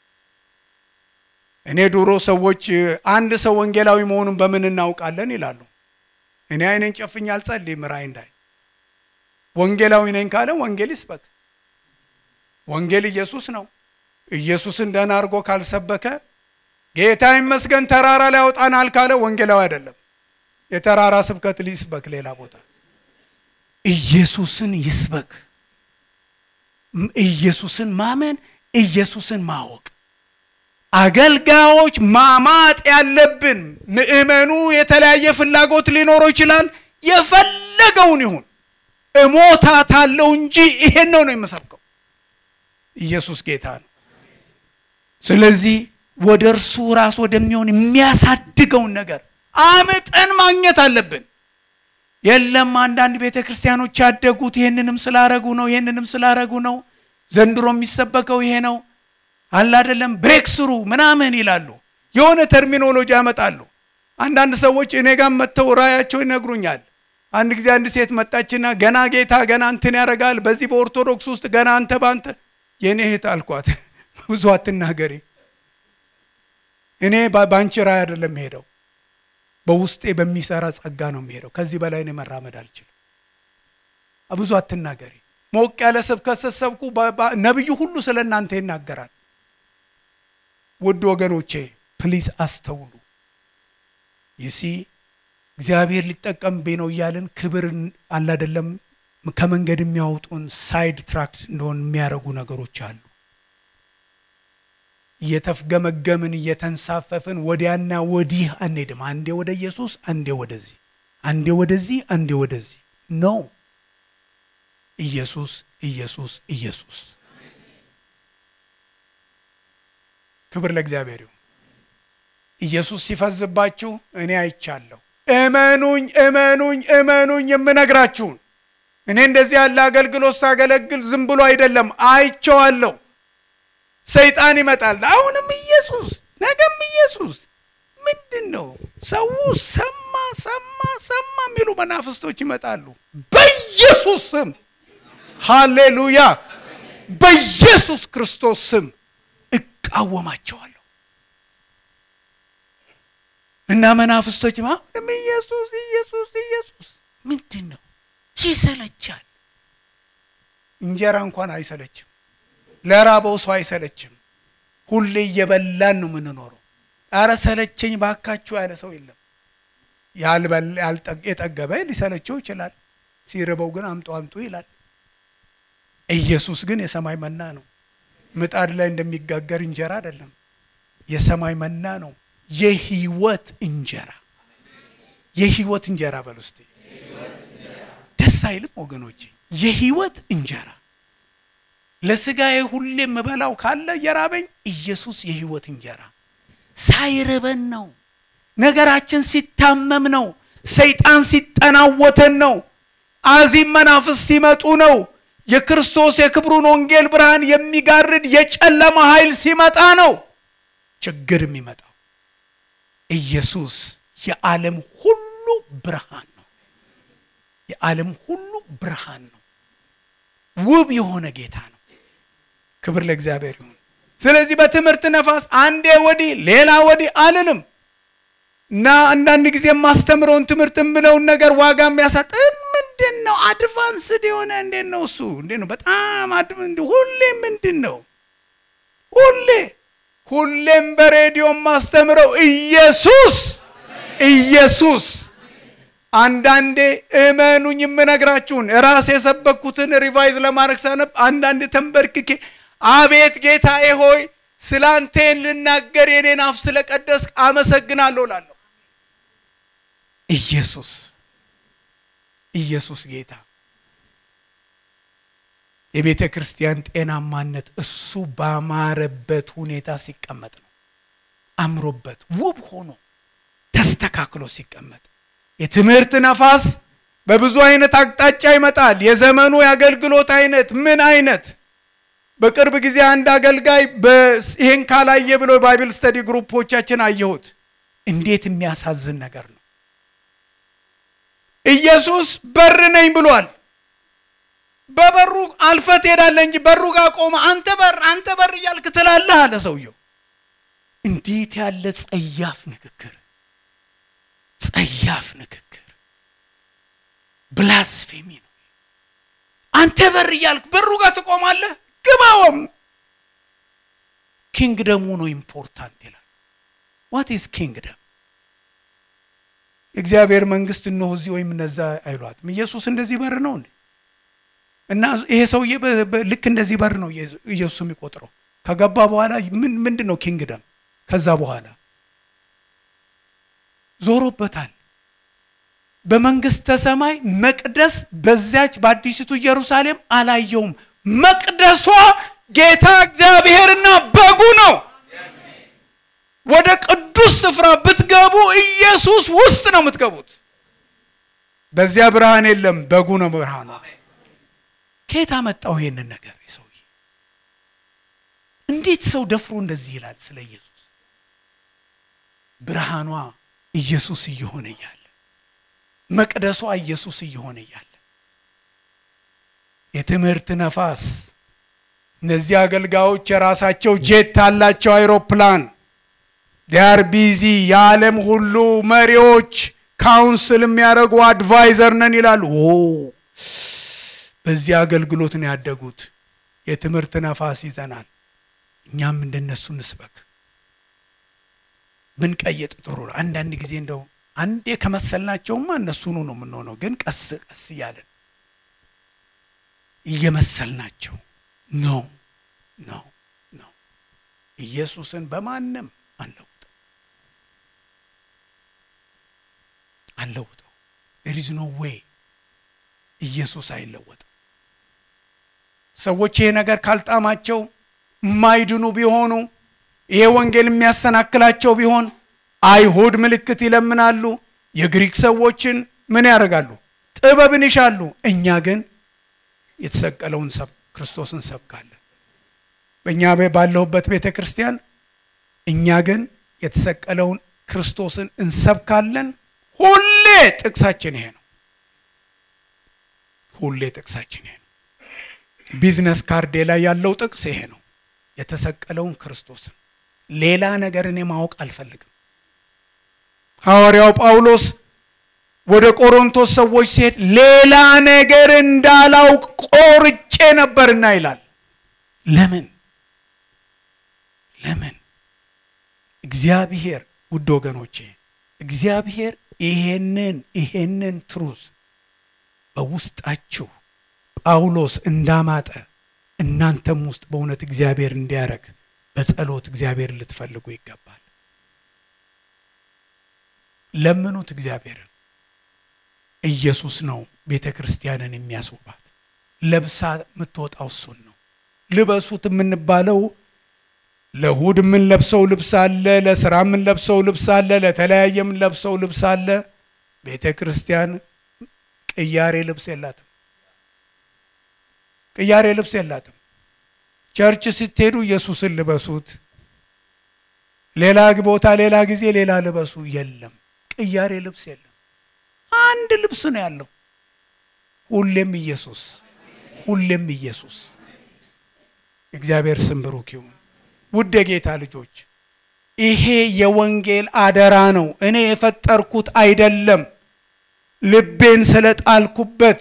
እኔ ድሮ ሰዎች አንድ ሰው ወንጌላዊ መሆኑን በምን እናውቃለን ይላሉ። እኔ አይኔን ጨፍኝ አልጸልይም። ራእይ እንዳይ ወንጌላዊ ነኝ ካለ ወንጌል ይስበክ። ወንጌል ኢየሱስ ነው። ኢየሱስን ደህና አድርጎ ካልሰበከ ጌታ ይመስገን ተራራ ላይ ያወጣናል ካለ ወንጌላዊ አይደለም። የተራራ ስብከት ሊስበክ ሌላ ቦታ ኢየሱስን ይስበክ። ኢየሱስን ማመን፣ ኢየሱስን ማወቅ። አገልጋዮች ማማጥ ያለብን ምእመኑ የተለያየ ፍላጎት ሊኖረው ይችላል። የፈለገውን ይሁን እሞታታለሁ እንጂ ይሄን ነው ነው የምሰብከው። ኢየሱስ ጌታ ነው። ስለዚህ ወደ እርሱ ራስ ወደሚሆን የሚያሳድገውን ነገር አምጠን ማግኘት አለብን። የለም አንዳንድ ቤተ ክርስቲያኖች ያደጉት ይህንንም ስላረጉ ነው፣ ይህንንም ስላረጉ ነው፣ ዘንድሮ የሚሰበከው ይሄ ነው አለ አይደለም፣ ብሬክ ስሩ ምናምን ይላሉ። የሆነ ተርሚኖሎጂ ያመጣሉ። አንዳንድ ሰዎች እኔ ጋር መጥተው ራያቸው ይነግሩኛል። አንድ ጊዜ አንድ ሴት መጣችና ገና ጌታ ገና እንትን ያደርጋል በዚህ በኦርቶዶክስ ውስጥ ገና አንተ በአንተ የእኔ እህት አልኳት፣ ብዙ አትናገሪ። እኔ በአንቺ ራእይ አይደለም የምሄደው፣ በውስጤ በሚሰራ ጸጋ ነው የሚሄደው። ከዚህ በላይ እኔ መራመድ አልችልም። ብዙ አትናገሪ። ሞቅ ያለ ስብከት ስትሰብኩ ነቢዩ ሁሉ ስለ እናንተ ይናገራል። ውድ ወገኖቼ ፕሊዝ አስተውሉ። ይሲ እግዚአብሔር ሊጠቀምብኝ ነው እያልን ክብር አላደለም ከመንገድ የሚያወጡን ሳይድ ትራክት እንደሆን የሚያደርጉ ነገሮች አሉ። እየተፍገመገምን እየተንሳፈፍን ወዲያና ወዲህ አንሄድም። አንዴ ወደ ኢየሱስ፣ አንዴ ወደዚህ፣ አንዴ ወደዚህ፣ አንዴ ወደዚህ ነው። ኢየሱስ ኢየሱስ ኢየሱስ። ክብር ለእግዚአብሔር ይሁን። ኢየሱስ ሲፈዝባችሁ እኔ አይቻለሁ። እመኑኝ እመኑኝ እመኑኝ የምነግራችሁን እኔ እንደዚህ ያለ አገልግሎት ሳገለግል ዝም ብሎ አይደለም፣ አይቼዋለሁ። ሰይጣን ይመጣል። አሁንም ኢየሱስ ነገም ኢየሱስ ምንድን ነው? ሰው ሰማ ሰማ ሰማ የሚሉ መናፍስቶች ይመጣሉ። በኢየሱስ ስም ሃሌሉያ፣ በኢየሱስ ክርስቶስ ስም እቃወማቸዋለሁ። እና መናፍስቶች አሁንም ኢየሱስ ኢየሱስ ኢየሱስ ምንድን ነው? ይሰለቻል። እንጀራ እንኳን አይሰለችም። ለራበው ሰው አይሰለችም። ሁሌ እየበላን ነው የምንኖረው። አረ ሰለቸኝ ባካችሁ ያለ ሰው የለም። የጠገበ ሊሰለቸው ይችላል። ሲርበው ግን አምጡ አምጡ ይላል። ኢየሱስ ግን የሰማይ መና ነው። ምጣድ ላይ እንደሚጋገር እንጀራ አይደለም። የሰማይ መና ነው። የህይወት እንጀራ የህይወት እንጀራ በል ውስጤ ደስ አይልም ወገኖቼ? የህይወት እንጀራ ለስጋዬ ሁሌ የምበላው ካለ የራበኝ ኢየሱስ የህይወት እንጀራ ሳይርበን ነው። ነገራችን ሲታመም ነው። ሰይጣን ሲጠናወተን ነው። አዚም መናፍስ ሲመጡ ነው። የክርስቶስ የክብሩን ወንጌል ብርሃን የሚጋርድ የጨለማ ኃይል ሲመጣ ነው ችግር የሚመጣው። ኢየሱስ የዓለም ሁሉ ብርሃን ነው። የዓለም ሁሉ ብርሃን ነው። ውብ የሆነ ጌታ ነው። ክብር ለእግዚአብሔር ይሁን። ስለዚህ በትምህርት ነፋስ አንዴ ወዲህ ሌላ ወዲህ አልንም እና አንዳንድ ጊዜ የማስተምረውን ትምህርት የምለውን ነገር ዋጋ የሚያሳጥ ምንድን ነው? አድቫንስድ የሆነ እንዴት ነው እሱ? እንዴት ነው? በጣም ሁሌ ምንድን ነው? ሁሌ ሁሌም በሬዲዮ የማስተምረው ኢየሱስ ኢየሱስ አንዳንዴ እመኑኝ የምነግራችሁን ራሴ የሰበኩትን ሪቫይዝ ለማድረግ ሳነብ አንዳንድ ተንበርክኬ አቤት ጌታዬ ሆይ ስላንቴን ልናገር የኔን አፍ ስለቀደስክ አመሰግናለሁ ላለሁ። ኢየሱስ ኢየሱስ ጌታ የቤተ ክርስቲያን ጤናማነት እሱ ባማረበት ሁኔታ ሲቀመጥ ነው። አምሮበት ውብ ሆኖ ተስተካክሎ ሲቀመጥ የትምህርት ነፋስ በብዙ አይነት አቅጣጫ ይመጣል። የዘመኑ የአገልግሎት አይነት ምን አይነት በቅርብ ጊዜ አንድ አገልጋይ ይህን ካላየ ብሎ ባይብል ስተዲ ግሩፖቻችን አየሁት። እንዴት የሚያሳዝን ነገር ነው! ኢየሱስ በር ነኝ ብሏል። በበሩ አልፈ ትሄዳለህ እንጂ በሩ ጋር ቆመ አንተ በር አንተ በር እያልክ ትላለህ አለ ሰውየው። እንዴት ያለ ጸያፍ ንግግር! ጸያፍ ንግግር፣ ብላስፌሚ ነው። አንተ በር እያልክ በሩ ጋር ትቆማለህ። ግባውም ኪንግደሙ ነው ኢምፖርታንት ይላል። ዋት ኢዝ ኪንግደም? እግዚአብሔር መንግስት እነሆ እዚህ ወይም እነዛ አይሏትም። ኢየሱስ እንደዚህ በር ነው እንዴ? እና ይሄ ሰውዬ ልክ እንደዚህ በር ነው ኢየሱስ የሚቆጥረው። ከገባ በኋላ ምን ምንድን ነው ኪንግደም? ከዛ በኋላ ዞሮበታል። በመንግስተ ሰማይ መቅደስ በዚያች በአዲሲቱ ኢየሩሳሌም አላየውም። መቅደሷ ጌታ እግዚአብሔርና በጉ ነው። ወደ ቅዱስ ስፍራ ብትገቡ ኢየሱስ ውስጥ ነው የምትገቡት። በዚያ ብርሃን የለም፣ በጉ ነው ብርሃኑ። ከየት አመጣው ይሄንን ነገር? ሰውዬ እንዴት ሰው ደፍሮ እንደዚህ ይላል ስለ ኢየሱስ? ብርሃኗ ኢየሱስ እየሆነ እያለ መቅደሷ ኢየሱስ እየሆነ እያለ የትምህርት ነፋስ እነዚህ አገልጋዮች የራሳቸው ጄት አላቸው፣ አይሮፕላን ዲያር ቢዚ የዓለም ሁሉ መሪዎች ካውንስል የሚያደርጉ አድቫይዘር ነን ይላሉ። በዚህ አገልግሎት ነው ያደጉት። የትምህርት ነፋስ ይዘናል። እኛም እንደነሱ እንስበክ። ብንቀይጥ ጥሩ ነው። አንዳንድ ጊዜ እንደው አንዴ ከመሰልናቸውማ እነሱኑ ነው የምንሆነው። ግን ቀስ ቀስ እያለን እየመሰልናቸው ነው ነው ነው። ኢየሱስን በማንም አንለውጠው አንለውጠው። there is no way ኢየሱስ አይለወጥም። ሰዎች ይሄ ነገር ካልጣማቸው የማይድኑ ቢሆኑ ይሄ ወንጌል የሚያሰናክላቸው ቢሆን አይሁድ ምልክት ይለምናሉ። የግሪክ ሰዎችን ምን ያደርጋሉ? ጥበብን ይሻሉ። እኛ ግን የተሰቀለውን ክርስቶስን ሰብካለን። በእኛ ባለሁበት ቤተ ክርስቲያን እኛ ግን የተሰቀለውን ክርስቶስን እንሰብካለን። ሁሌ ጥቅሳችን ይሄ ነው። ሁሌ ጥቅሳችን ይሄ ነው። ቢዝነስ ካርዴ ላይ ያለው ጥቅስ ይሄ ነው። የተሰቀለውን ክርስቶስን ሌላ ነገር እኔ ማወቅ አልፈልግም። ሐዋርያው ጳውሎስ ወደ ቆሮንቶስ ሰዎች ሲሄድ ሌላ ነገር እንዳላውቅ ቆርጬ ነበርና ይላል። ለምን ለምን? እግዚአብሔር ውድ ወገኖቼ እግዚአብሔር ይሄንን ይሄንን ትሩዝ በውስጣችሁ ጳውሎስ እንዳማጠ እናንተም ውስጥ በእውነት እግዚአብሔር እንዲያደርግ በጸሎት እግዚአብሔር ልትፈልጉ ይገባል። ለምኑት እግዚአብሔርን። ኢየሱስ ነው ቤተ ክርስቲያንን የሚያስውባት። ለብሳ የምትወጣው እሱን ነው። ልበሱት የምንባለው ለእሁድ የምንለብሰው ልብስ አለ፣ ለስራ የምንለብሰው ልብስ አለ፣ ለተለያየ የምንለብሰው ልብስ አለ። ቤተ ክርስቲያን ቅያሬ ልብስ የላትም። ቅያሬ ልብስ የላትም። ቸርች ስትሄዱ ኢየሱስን ልበሱት፣ ሌላ ቦታ ሌላ ጊዜ ሌላ ልበሱ። የለም ቅያሬ ልብስ የለም። አንድ ልብስ ነው ያለው። ሁሌም ኢየሱስ፣ ሁሌም ኢየሱስ። እግዚአብሔር ስም ብሩክ ይሁን። ውድ የጌታ ልጆች ይሄ የወንጌል አደራ ነው። እኔ የፈጠርኩት አይደለም። ልቤን ስለጣልኩበት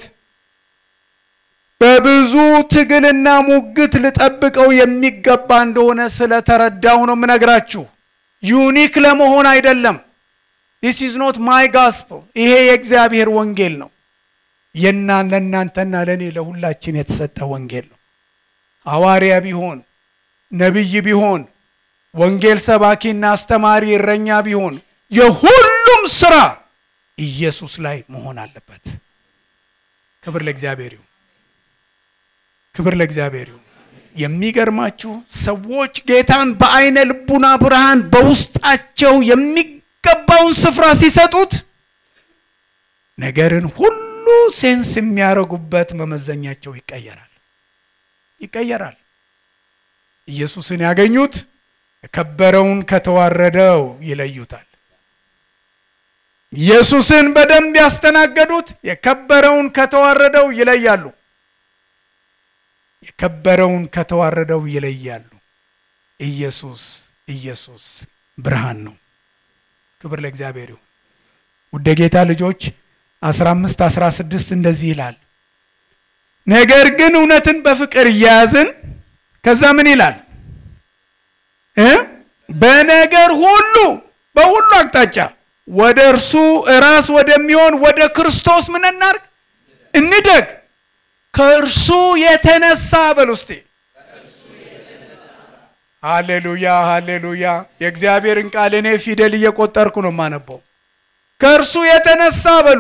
በብዙ ትግልና ሙግት ልጠብቀው የሚገባ እንደሆነ ስለተረዳው ነው የምነግራችሁ። ዩኒክ ለመሆን አይደለም። ዲስ ኢዝ ኖት ማይ ጋስፕል። ይሄ የእግዚአብሔር ወንጌል ነው። የና ለእናንተና ለእኔ ለሁላችን የተሰጠ ወንጌል ነው። ሐዋርያ ቢሆን ነቢይ ቢሆን ወንጌል ሰባኪና አስተማሪ እረኛ ቢሆን የሁሉም ስራ ኢየሱስ ላይ መሆን አለበት። ክብር ለእግዚአብሔር ይሁን። ክብር ለእግዚአብሔር ይሁን። የሚገርማችሁ ሰዎች ጌታን በአይነ ልቡና ብርሃን በውስጣቸው የሚገባውን ስፍራ ሲሰጡት ነገርን ሁሉ ሴንስ የሚያደርጉበት መመዘኛቸው ይቀየራል ይቀየራል። ኢየሱስን ያገኙት የከበረውን ከተዋረደው ይለዩታል። ኢየሱስን በደንብ ያስተናገዱት የከበረውን ከተዋረደው ይለያሉ። የከበረውን ከተዋረደው ይለያሉ። ኢየሱስ ኢየሱስ ብርሃን ነው። ክብር ለእግዚአብሔር ይሁን። ውድ ጌታ ልጆች 15 16 እንደዚህ ይላል፣ ነገር ግን እውነትን በፍቅር እያያዝን ከዛ ምን ይላል እ በነገር ሁሉ በሁሉ አቅጣጫ ወደ እርሱ ራስ ወደሚሆን ወደ ክርስቶስ ምን እናርግ እንደግ ከእርሱ የተነሳ በል ውስጤ ሃሌሉያ ሃሌሉያ። የእግዚአብሔርን ቃል እኔ ፊደል እየቆጠርኩ ነው የማነበው። ከእርሱ የተነሳ በሉ።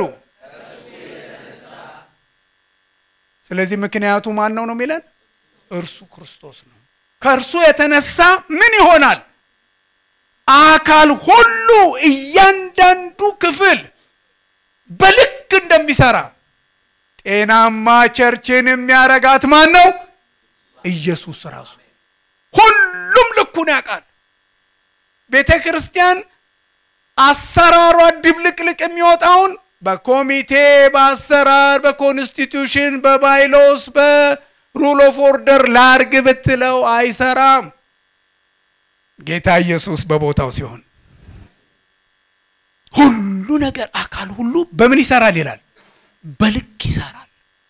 ስለዚህ ምክንያቱ ማን ነው ነው የሚለን? እርሱ ክርስቶስ ነው። ከእርሱ የተነሳ ምን ይሆናል? አካል ሁሉ እያንዳንዱ ክፍል በልክ እንደሚሰራ ጤናማ ቸርችን የሚያረጋት ማን ነው? ኢየሱስ ራሱ። ሁሉም ልኩን ያውቃል። ቤተ ክርስቲያን አሰራሯ ድብልቅልቅ የሚወጣውን በኮሚቴ በአሰራር በኮንስቲቱሽን በባይሎስ በሩል ኦፍ ኦርደር ላርግ ብትለው አይሰራም። ጌታ ኢየሱስ በቦታው ሲሆን ሁሉ ነገር አካል ሁሉ በምን ይሰራል ይላል? በልክ ይሰራል።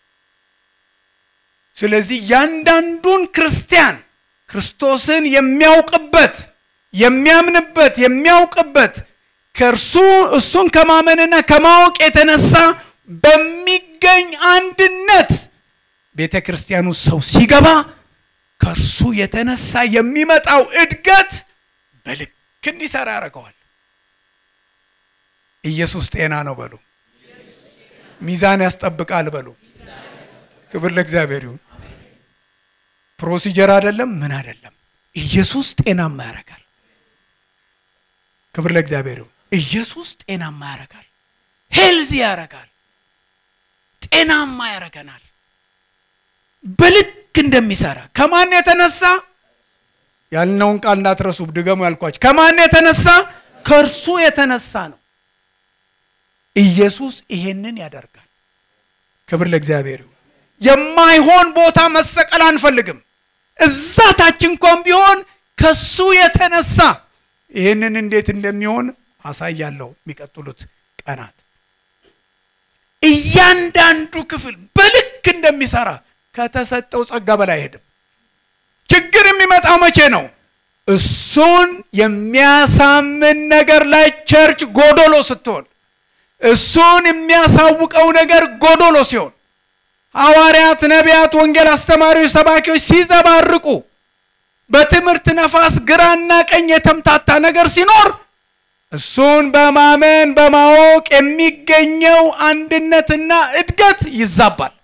ስለዚህ ያንዳንዱን ክርስቲያን ክርስቶስን የሚያውቅበት የሚያምንበት የሚያውቅበት ከእርሱ እሱን ከማመንና ከማወቅ የተነሳ በሚገኝ አንድነት ቤተ ክርስቲያኑ ሰው ሲገባ ከእርሱ የተነሳ የሚመጣው እድገት በልክ እንዲሰራ ያደርገዋል። ኢየሱስ ጤና ነው በሉ። ሚዛን ያስጠብቃል በሉ። ክብር ለእግዚአብሔር ይሁን። ፕሮሲጀር አይደለም፣ ምን አይደለም። ኢየሱስ ጤናማ ያደርጋል። ክብር ለእግዚአብሔር ይሁን። ኢየሱስ ጤናማ ያደርጋል፣ ሄልዚ ያደርጋል፣ ጤናማ ያደርገናል። በልክ እንደሚሰራ ከማን የተነሳ ያልነውን ቃል እንዳትረሱ፣ ድገሙ ያልኳቸው ከማን የተነሳ ከእርሱ የተነሳ ነው። ኢየሱስ ይሄንን ያደርጋል። ክብር ለእግዚአብሔር ይሁን። የማይሆን ቦታ መሰቀል አንፈልግም። እዛ ታች እንኳን ቢሆን ከሱ የተነሳ ይህንን እንዴት እንደሚሆን አሳያለሁ የሚቀጥሉት ቀናት። እያንዳንዱ ክፍል በልክ እንደሚሰራ ከተሰጠው ጸጋ በላይ አይሄድም። ችግር የሚመጣው መቼ ነው? እሱን የሚያሳምን ነገር ላይ ቸርች ጎዶሎ ስትሆን፣ እሱን የሚያሳውቀው ነገር ጎዶሎ ሲሆን፣ ሐዋርያት፣ ነቢያት፣ ወንጌል አስተማሪዎች፣ ሰባኪዎች ሲዘባርቁ፣ በትምህርት ነፋስ ግራና ቀኝ የተምታታ ነገር ሲኖር እሱን በማመን በማወቅ የሚገኘው አንድነትና እድገት ይዛባል።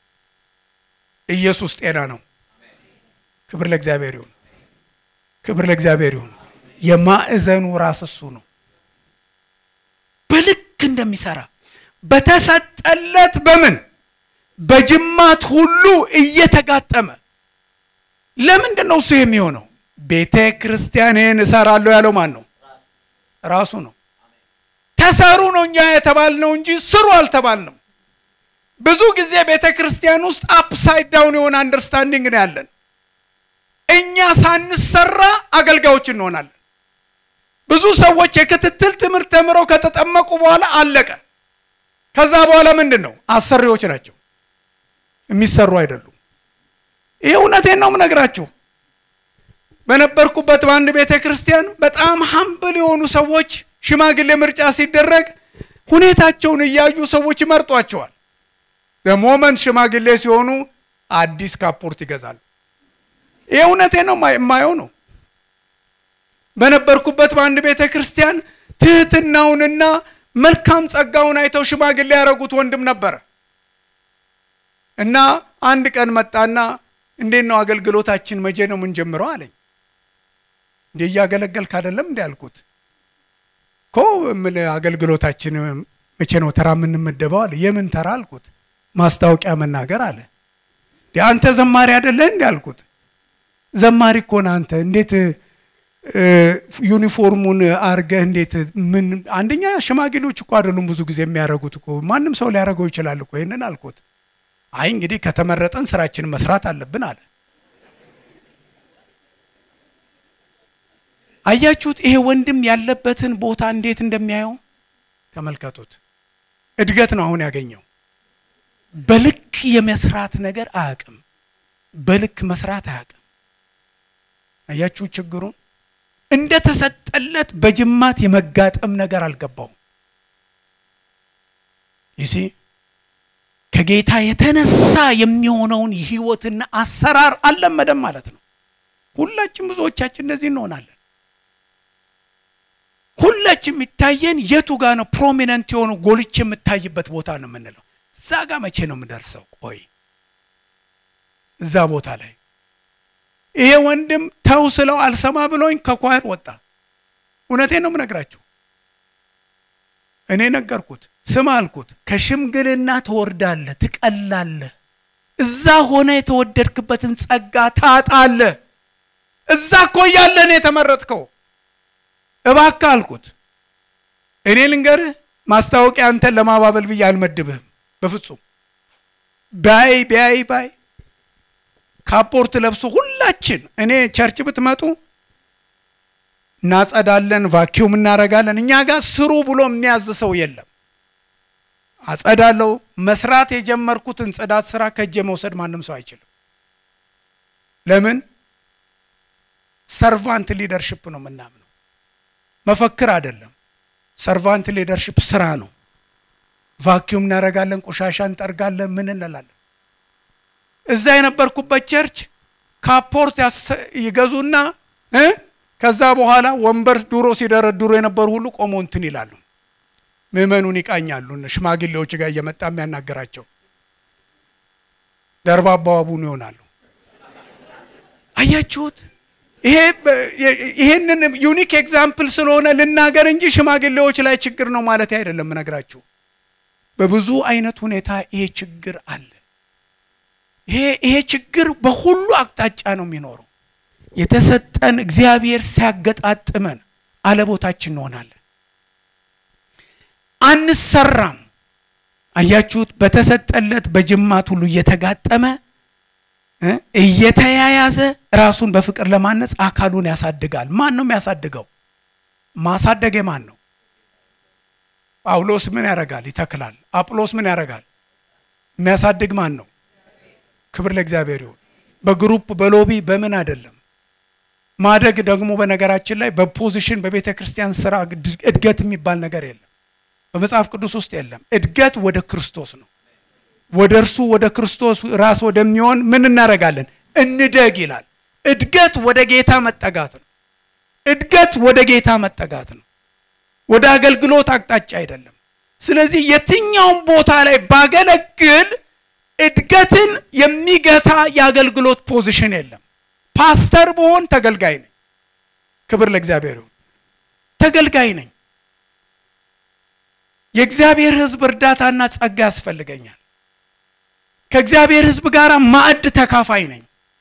ኢየሱስ ጤና ነው። ክብር ለእግዚአብሔር ይሁን። ክብር ለእግዚአብሔር ይሁን። የማዕዘኑ ራስ እሱ ነው። በልክ እንደሚሰራ በተሰጠለት በምን በጅማት ሁሉ እየተጋጠመ ለምንድን ነው እሱ የሚሆነው? ቤተ ክርስቲያንን እሰራለሁ ያለው ማን ነው? ራሱ ነው። ተሰሩ ነው እኛ የተባልነው እንጂ ስሩ አልተባልንም። ብዙ ጊዜ ቤተ ክርስቲያን ውስጥ አፕሳይድ ዳውን የሆነ አንደርስታንዲንግ ነው ያለን። እኛ ሳንሰራ አገልጋዮች እንሆናለን። ብዙ ሰዎች የክትትል ትምህርት ተምረው ከተጠመቁ በኋላ አለቀ። ከዛ በኋላ ምንድን ነው? አሰሪዎች ናቸው፣ የሚሰሩ አይደሉም። ይህ እውነቴን ነው የምነግራችሁ። በነበርኩበት በአንድ ቤተ ክርስቲያን በጣም ሀምብል የሆኑ ሰዎች ሽማግሌ ምርጫ ሲደረግ ሁኔታቸውን እያዩ ሰዎች ይመርጧቸዋል። በሞመንት ሽማግሌ ሲሆኑ አዲስ ካፖርት ይገዛሉ። ይህ እውነቴ ነው የማየው ነው። በነበርኩበት በአንድ ቤተ ክርስቲያን ትህትናውንና መልካም ጸጋውን አይተው ሽማግሌ ያደረጉት ወንድም ነበረ እና አንድ ቀን መጣና እንዴት ነው አገልግሎታችን መቼ ነው የምንጀምረው አለኝ። እንዴ እያገለገልክ አይደለም እንዲ ያልኩት እኮ የምልህ አገልግሎታችን መቼ ነው ተራ የምንመደበው አለ። የምን ተራ አልኩት። ማስታወቂያ መናገር አለ። አንተ ዘማሪ አይደለህ እንዲ ያልኩት። ዘማሪ እኮ ነህ አንተ እንዴት ዩኒፎርሙን አርገህ እንዴት ምን አንደኛ ሽማግሌዎች እኮ አይደሉም ብዙ ጊዜ የሚያደርጉት እኮ ማንም ሰው ሊያደርገው ይችላል እኮ ይህንን አልኩት። አይ እንግዲህ ከተመረጠን ስራችንን መስራት አለብን አለ። አያችሁት? ይሄ ወንድም ያለበትን ቦታ እንዴት እንደሚያየው ተመልከቱት። እድገት ነው አሁን ያገኘው። በልክ የመስራት ነገር አያውቅም። በልክ መስራት አያውቅም። አያችሁ ችግሩን እንደተሰጠለት በጅማት የመጋጠም ነገር አልገባውም። ይሲ ከጌታ የተነሳ የሚሆነውን ህይወትና አሰራር አልለመደም ማለት ነው። ሁላችን ብዙዎቻችን እንደዚህ እንሆናለን። ሁላችን የሚታየን የቱ ጋር ነው ፕሮሚነንት የሆኑ ጎልች የምታይበት ቦታ ነው የምንለው። እዛ ጋር መቼ ነው የምደርሰው? ቆይ እዛ ቦታ ላይ ይሄ ወንድም ተው ስለው አልሰማ ብሎኝ ከኳየር ወጣ። እውነቴን ነው የምነግራችሁ። እኔ ነገርኩት፣ ስማ አልኩት፣ ከሽምግልና ትወርዳለህ፣ ትቀላለህ። እዛ ሆነ የተወደድክበትን ጸጋ ታጣለህ። እዛ እኮ እያለህ ነው የተመረጥከው። እባክህ አልኩት፣ እኔ ልንገርህ፣ ማስታወቂያ አንተን ለማባበል ብዬ አልመድብህም በፍጹም። ባይ ባይ ባይ ካፖርት ለብሶ ሁላችን እኔ ቸርች ብትመጡ እናጸዳለን፣ ቫኪዩም እናረጋለን። እኛ ጋር ስሩ ብሎ የሚያዝ ሰው የለም። አጸዳለው። መስራት የጀመርኩትን ጽዳት ስራ ከእጄ መውሰድ ማንም ሰው አይችልም። ለምን? ሰርቫንት ሊደርሽፕ ነው የምናምነው፣ መፈክር አይደለም። ሰርቫንት ሊደርሽፕ ስራ ነው። ቫኪዩም እናረጋለን፣ ቆሻሻ እንጠርጋለን፣ ምን እንላለን። እዛ የነበርኩበት ቸርች ካፖርት ይገዙና ከዛ በኋላ ወንበር ድሮ ሲደረድሩ የነበሩ ሁሉ ቆሞ እንትን ይላሉ። ምዕመኑን ይቃኛሉ። ሽማግሌዎች ጋር እየመጣ የሚያናገራቸው ደርባባ አቡነ ይሆናሉ። አያችሁት? ይሄንን ዩኒክ ኤግዛምፕል ስለሆነ ልናገር እንጂ ሽማግሌዎች ላይ ችግር ነው ማለት አይደለም። እነግራችሁ በብዙ አይነት ሁኔታ ይሄ ችግር አለ። ይሄ ችግር በሁሉ አቅጣጫ ነው የሚኖረው። የተሰጠን እግዚአብሔር ሲያገጣጥመን አለቦታችን እንሆናለን፣ አንሰራም። አያችሁት? በተሰጠለት በጅማት ሁሉ እየተጋጠመ እየተያያዘ ራሱን በፍቅር ለማነጽ አካሉን ያሳድጋል። ማን ነው የሚያሳድገው? ማሳደግ ማን ነው? ጳውሎስ ምን ያደርጋል? ይተክላል። አጵሎስ ምን ያደርጋል? የሚያሳድግ ማን ነው? ክብር ለእግዚአብሔር ይሁን። በግሩፕ በሎቢ በምን አይደለም። ማደግ ደግሞ በነገራችን ላይ በፖዚሽን በቤተ ክርስቲያን ስራ እድገት የሚባል ነገር የለም፣ በመጽሐፍ ቅዱስ ውስጥ የለም። እድገት ወደ ክርስቶስ ነው። ወደ እርሱ ወደ ክርስቶስ ራስ ወደሚሆን ምን እናደርጋለን? እንደግ ይላል። እድገት ወደ ጌታ መጠጋት ነው። እድገት ወደ ጌታ መጠጋት ነው፣ ወደ አገልግሎት አቅጣጫ አይደለም። ስለዚህ የትኛውም ቦታ ላይ ባገለግል እድገትን የሚገታ የአገልግሎት ፖዚሽን የለም። ፓስተር ብሆን ተገልጋይ ነኝ። ክብር ለእግዚአብሔር ይሁን። ተገልጋይ ነኝ። የእግዚአብሔር ሕዝብ እርዳታና ጸጋ ያስፈልገኛል። ከእግዚአብሔር ሕዝብ ጋር ማዕድ ተካፋይ ነኝ።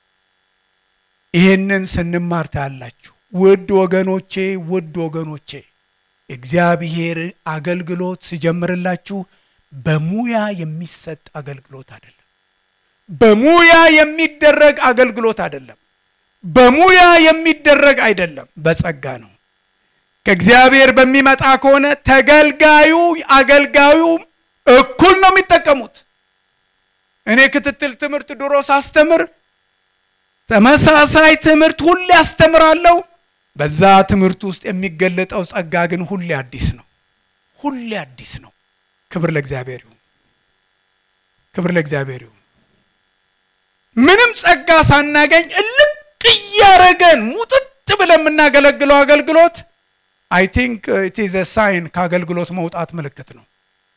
ይህንን ስንማር ታያላችሁ። ውድ ወገኖቼ ውድ ወገኖቼ እግዚአብሔር አገልግሎት ሲጀምርላችሁ በሙያ የሚሰጥ አገልግሎት አይደለም። በሙያ የሚደረግ አገልግሎት አይደለም። በሙያ የሚደረግ አይደለም፣ በጸጋ ነው። ከእግዚአብሔር በሚመጣ ከሆነ ተገልጋዩ አገልጋዩ እኩል ነው የሚጠቀሙት። እኔ ክትትል ትምህርት ድሮ ሳስተምር ተመሳሳይ ትምህርት ሁሌ አስተምራለሁ። በዛ ትምህርት ውስጥ የሚገለጠው ጸጋ ግን ሁሌ አዲስ ነው። ሁሌ አዲስ ነው። ክብር ለእግዚአብሔር ይሁን። ክብር ለእግዚአብሔር ይሁን። ምንም ጸጋ ሳናገኝ እልቅ እያረገን ሙጥጥ ብለን የምናገለግለው አገልግሎት አይ ቲንክ ኢት ኢዝ ሳይን ከአገልግሎት መውጣት ምልክት ነው።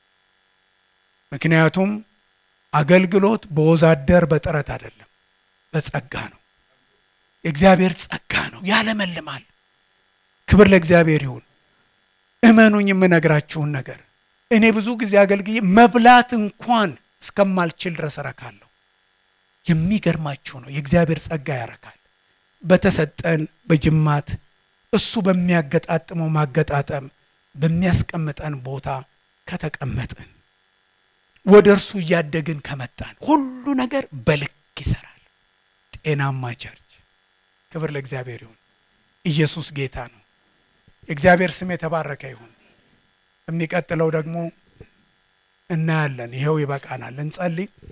ምክንያቱም አገልግሎት በወዛደር በጥረት አይደለም፣ በጸጋ ነው። የእግዚአብሔር ጸጋ ነው፣ ያለመልማል። ክብር ለእግዚአብሔር ይሁን። እመኑኝ የምነግራችሁን ነገር እኔ ብዙ ጊዜ አገልግዬ መብላት እንኳን እስከማልችል ድረስ እረካለሁ። የሚገርማችሁ ነው የእግዚአብሔር ጸጋ ያረካል። በተሰጠን በጅማት እሱ በሚያገጣጥመው ማገጣጠም በሚያስቀምጠን ቦታ ከተቀመጥን ወደ እርሱ እያደግን ከመጣን ሁሉ ነገር በልክ ይሰራል። ጤናማ ቸርች። ክብር ለእግዚአብሔር ይሁን። ኢየሱስ ጌታ ነው። የእግዚአብሔር ስም የተባረከ ይሁን። የሚቀጥለው ደግሞ እናያለን። ይኸው ይበቃናል። እንጸልይ።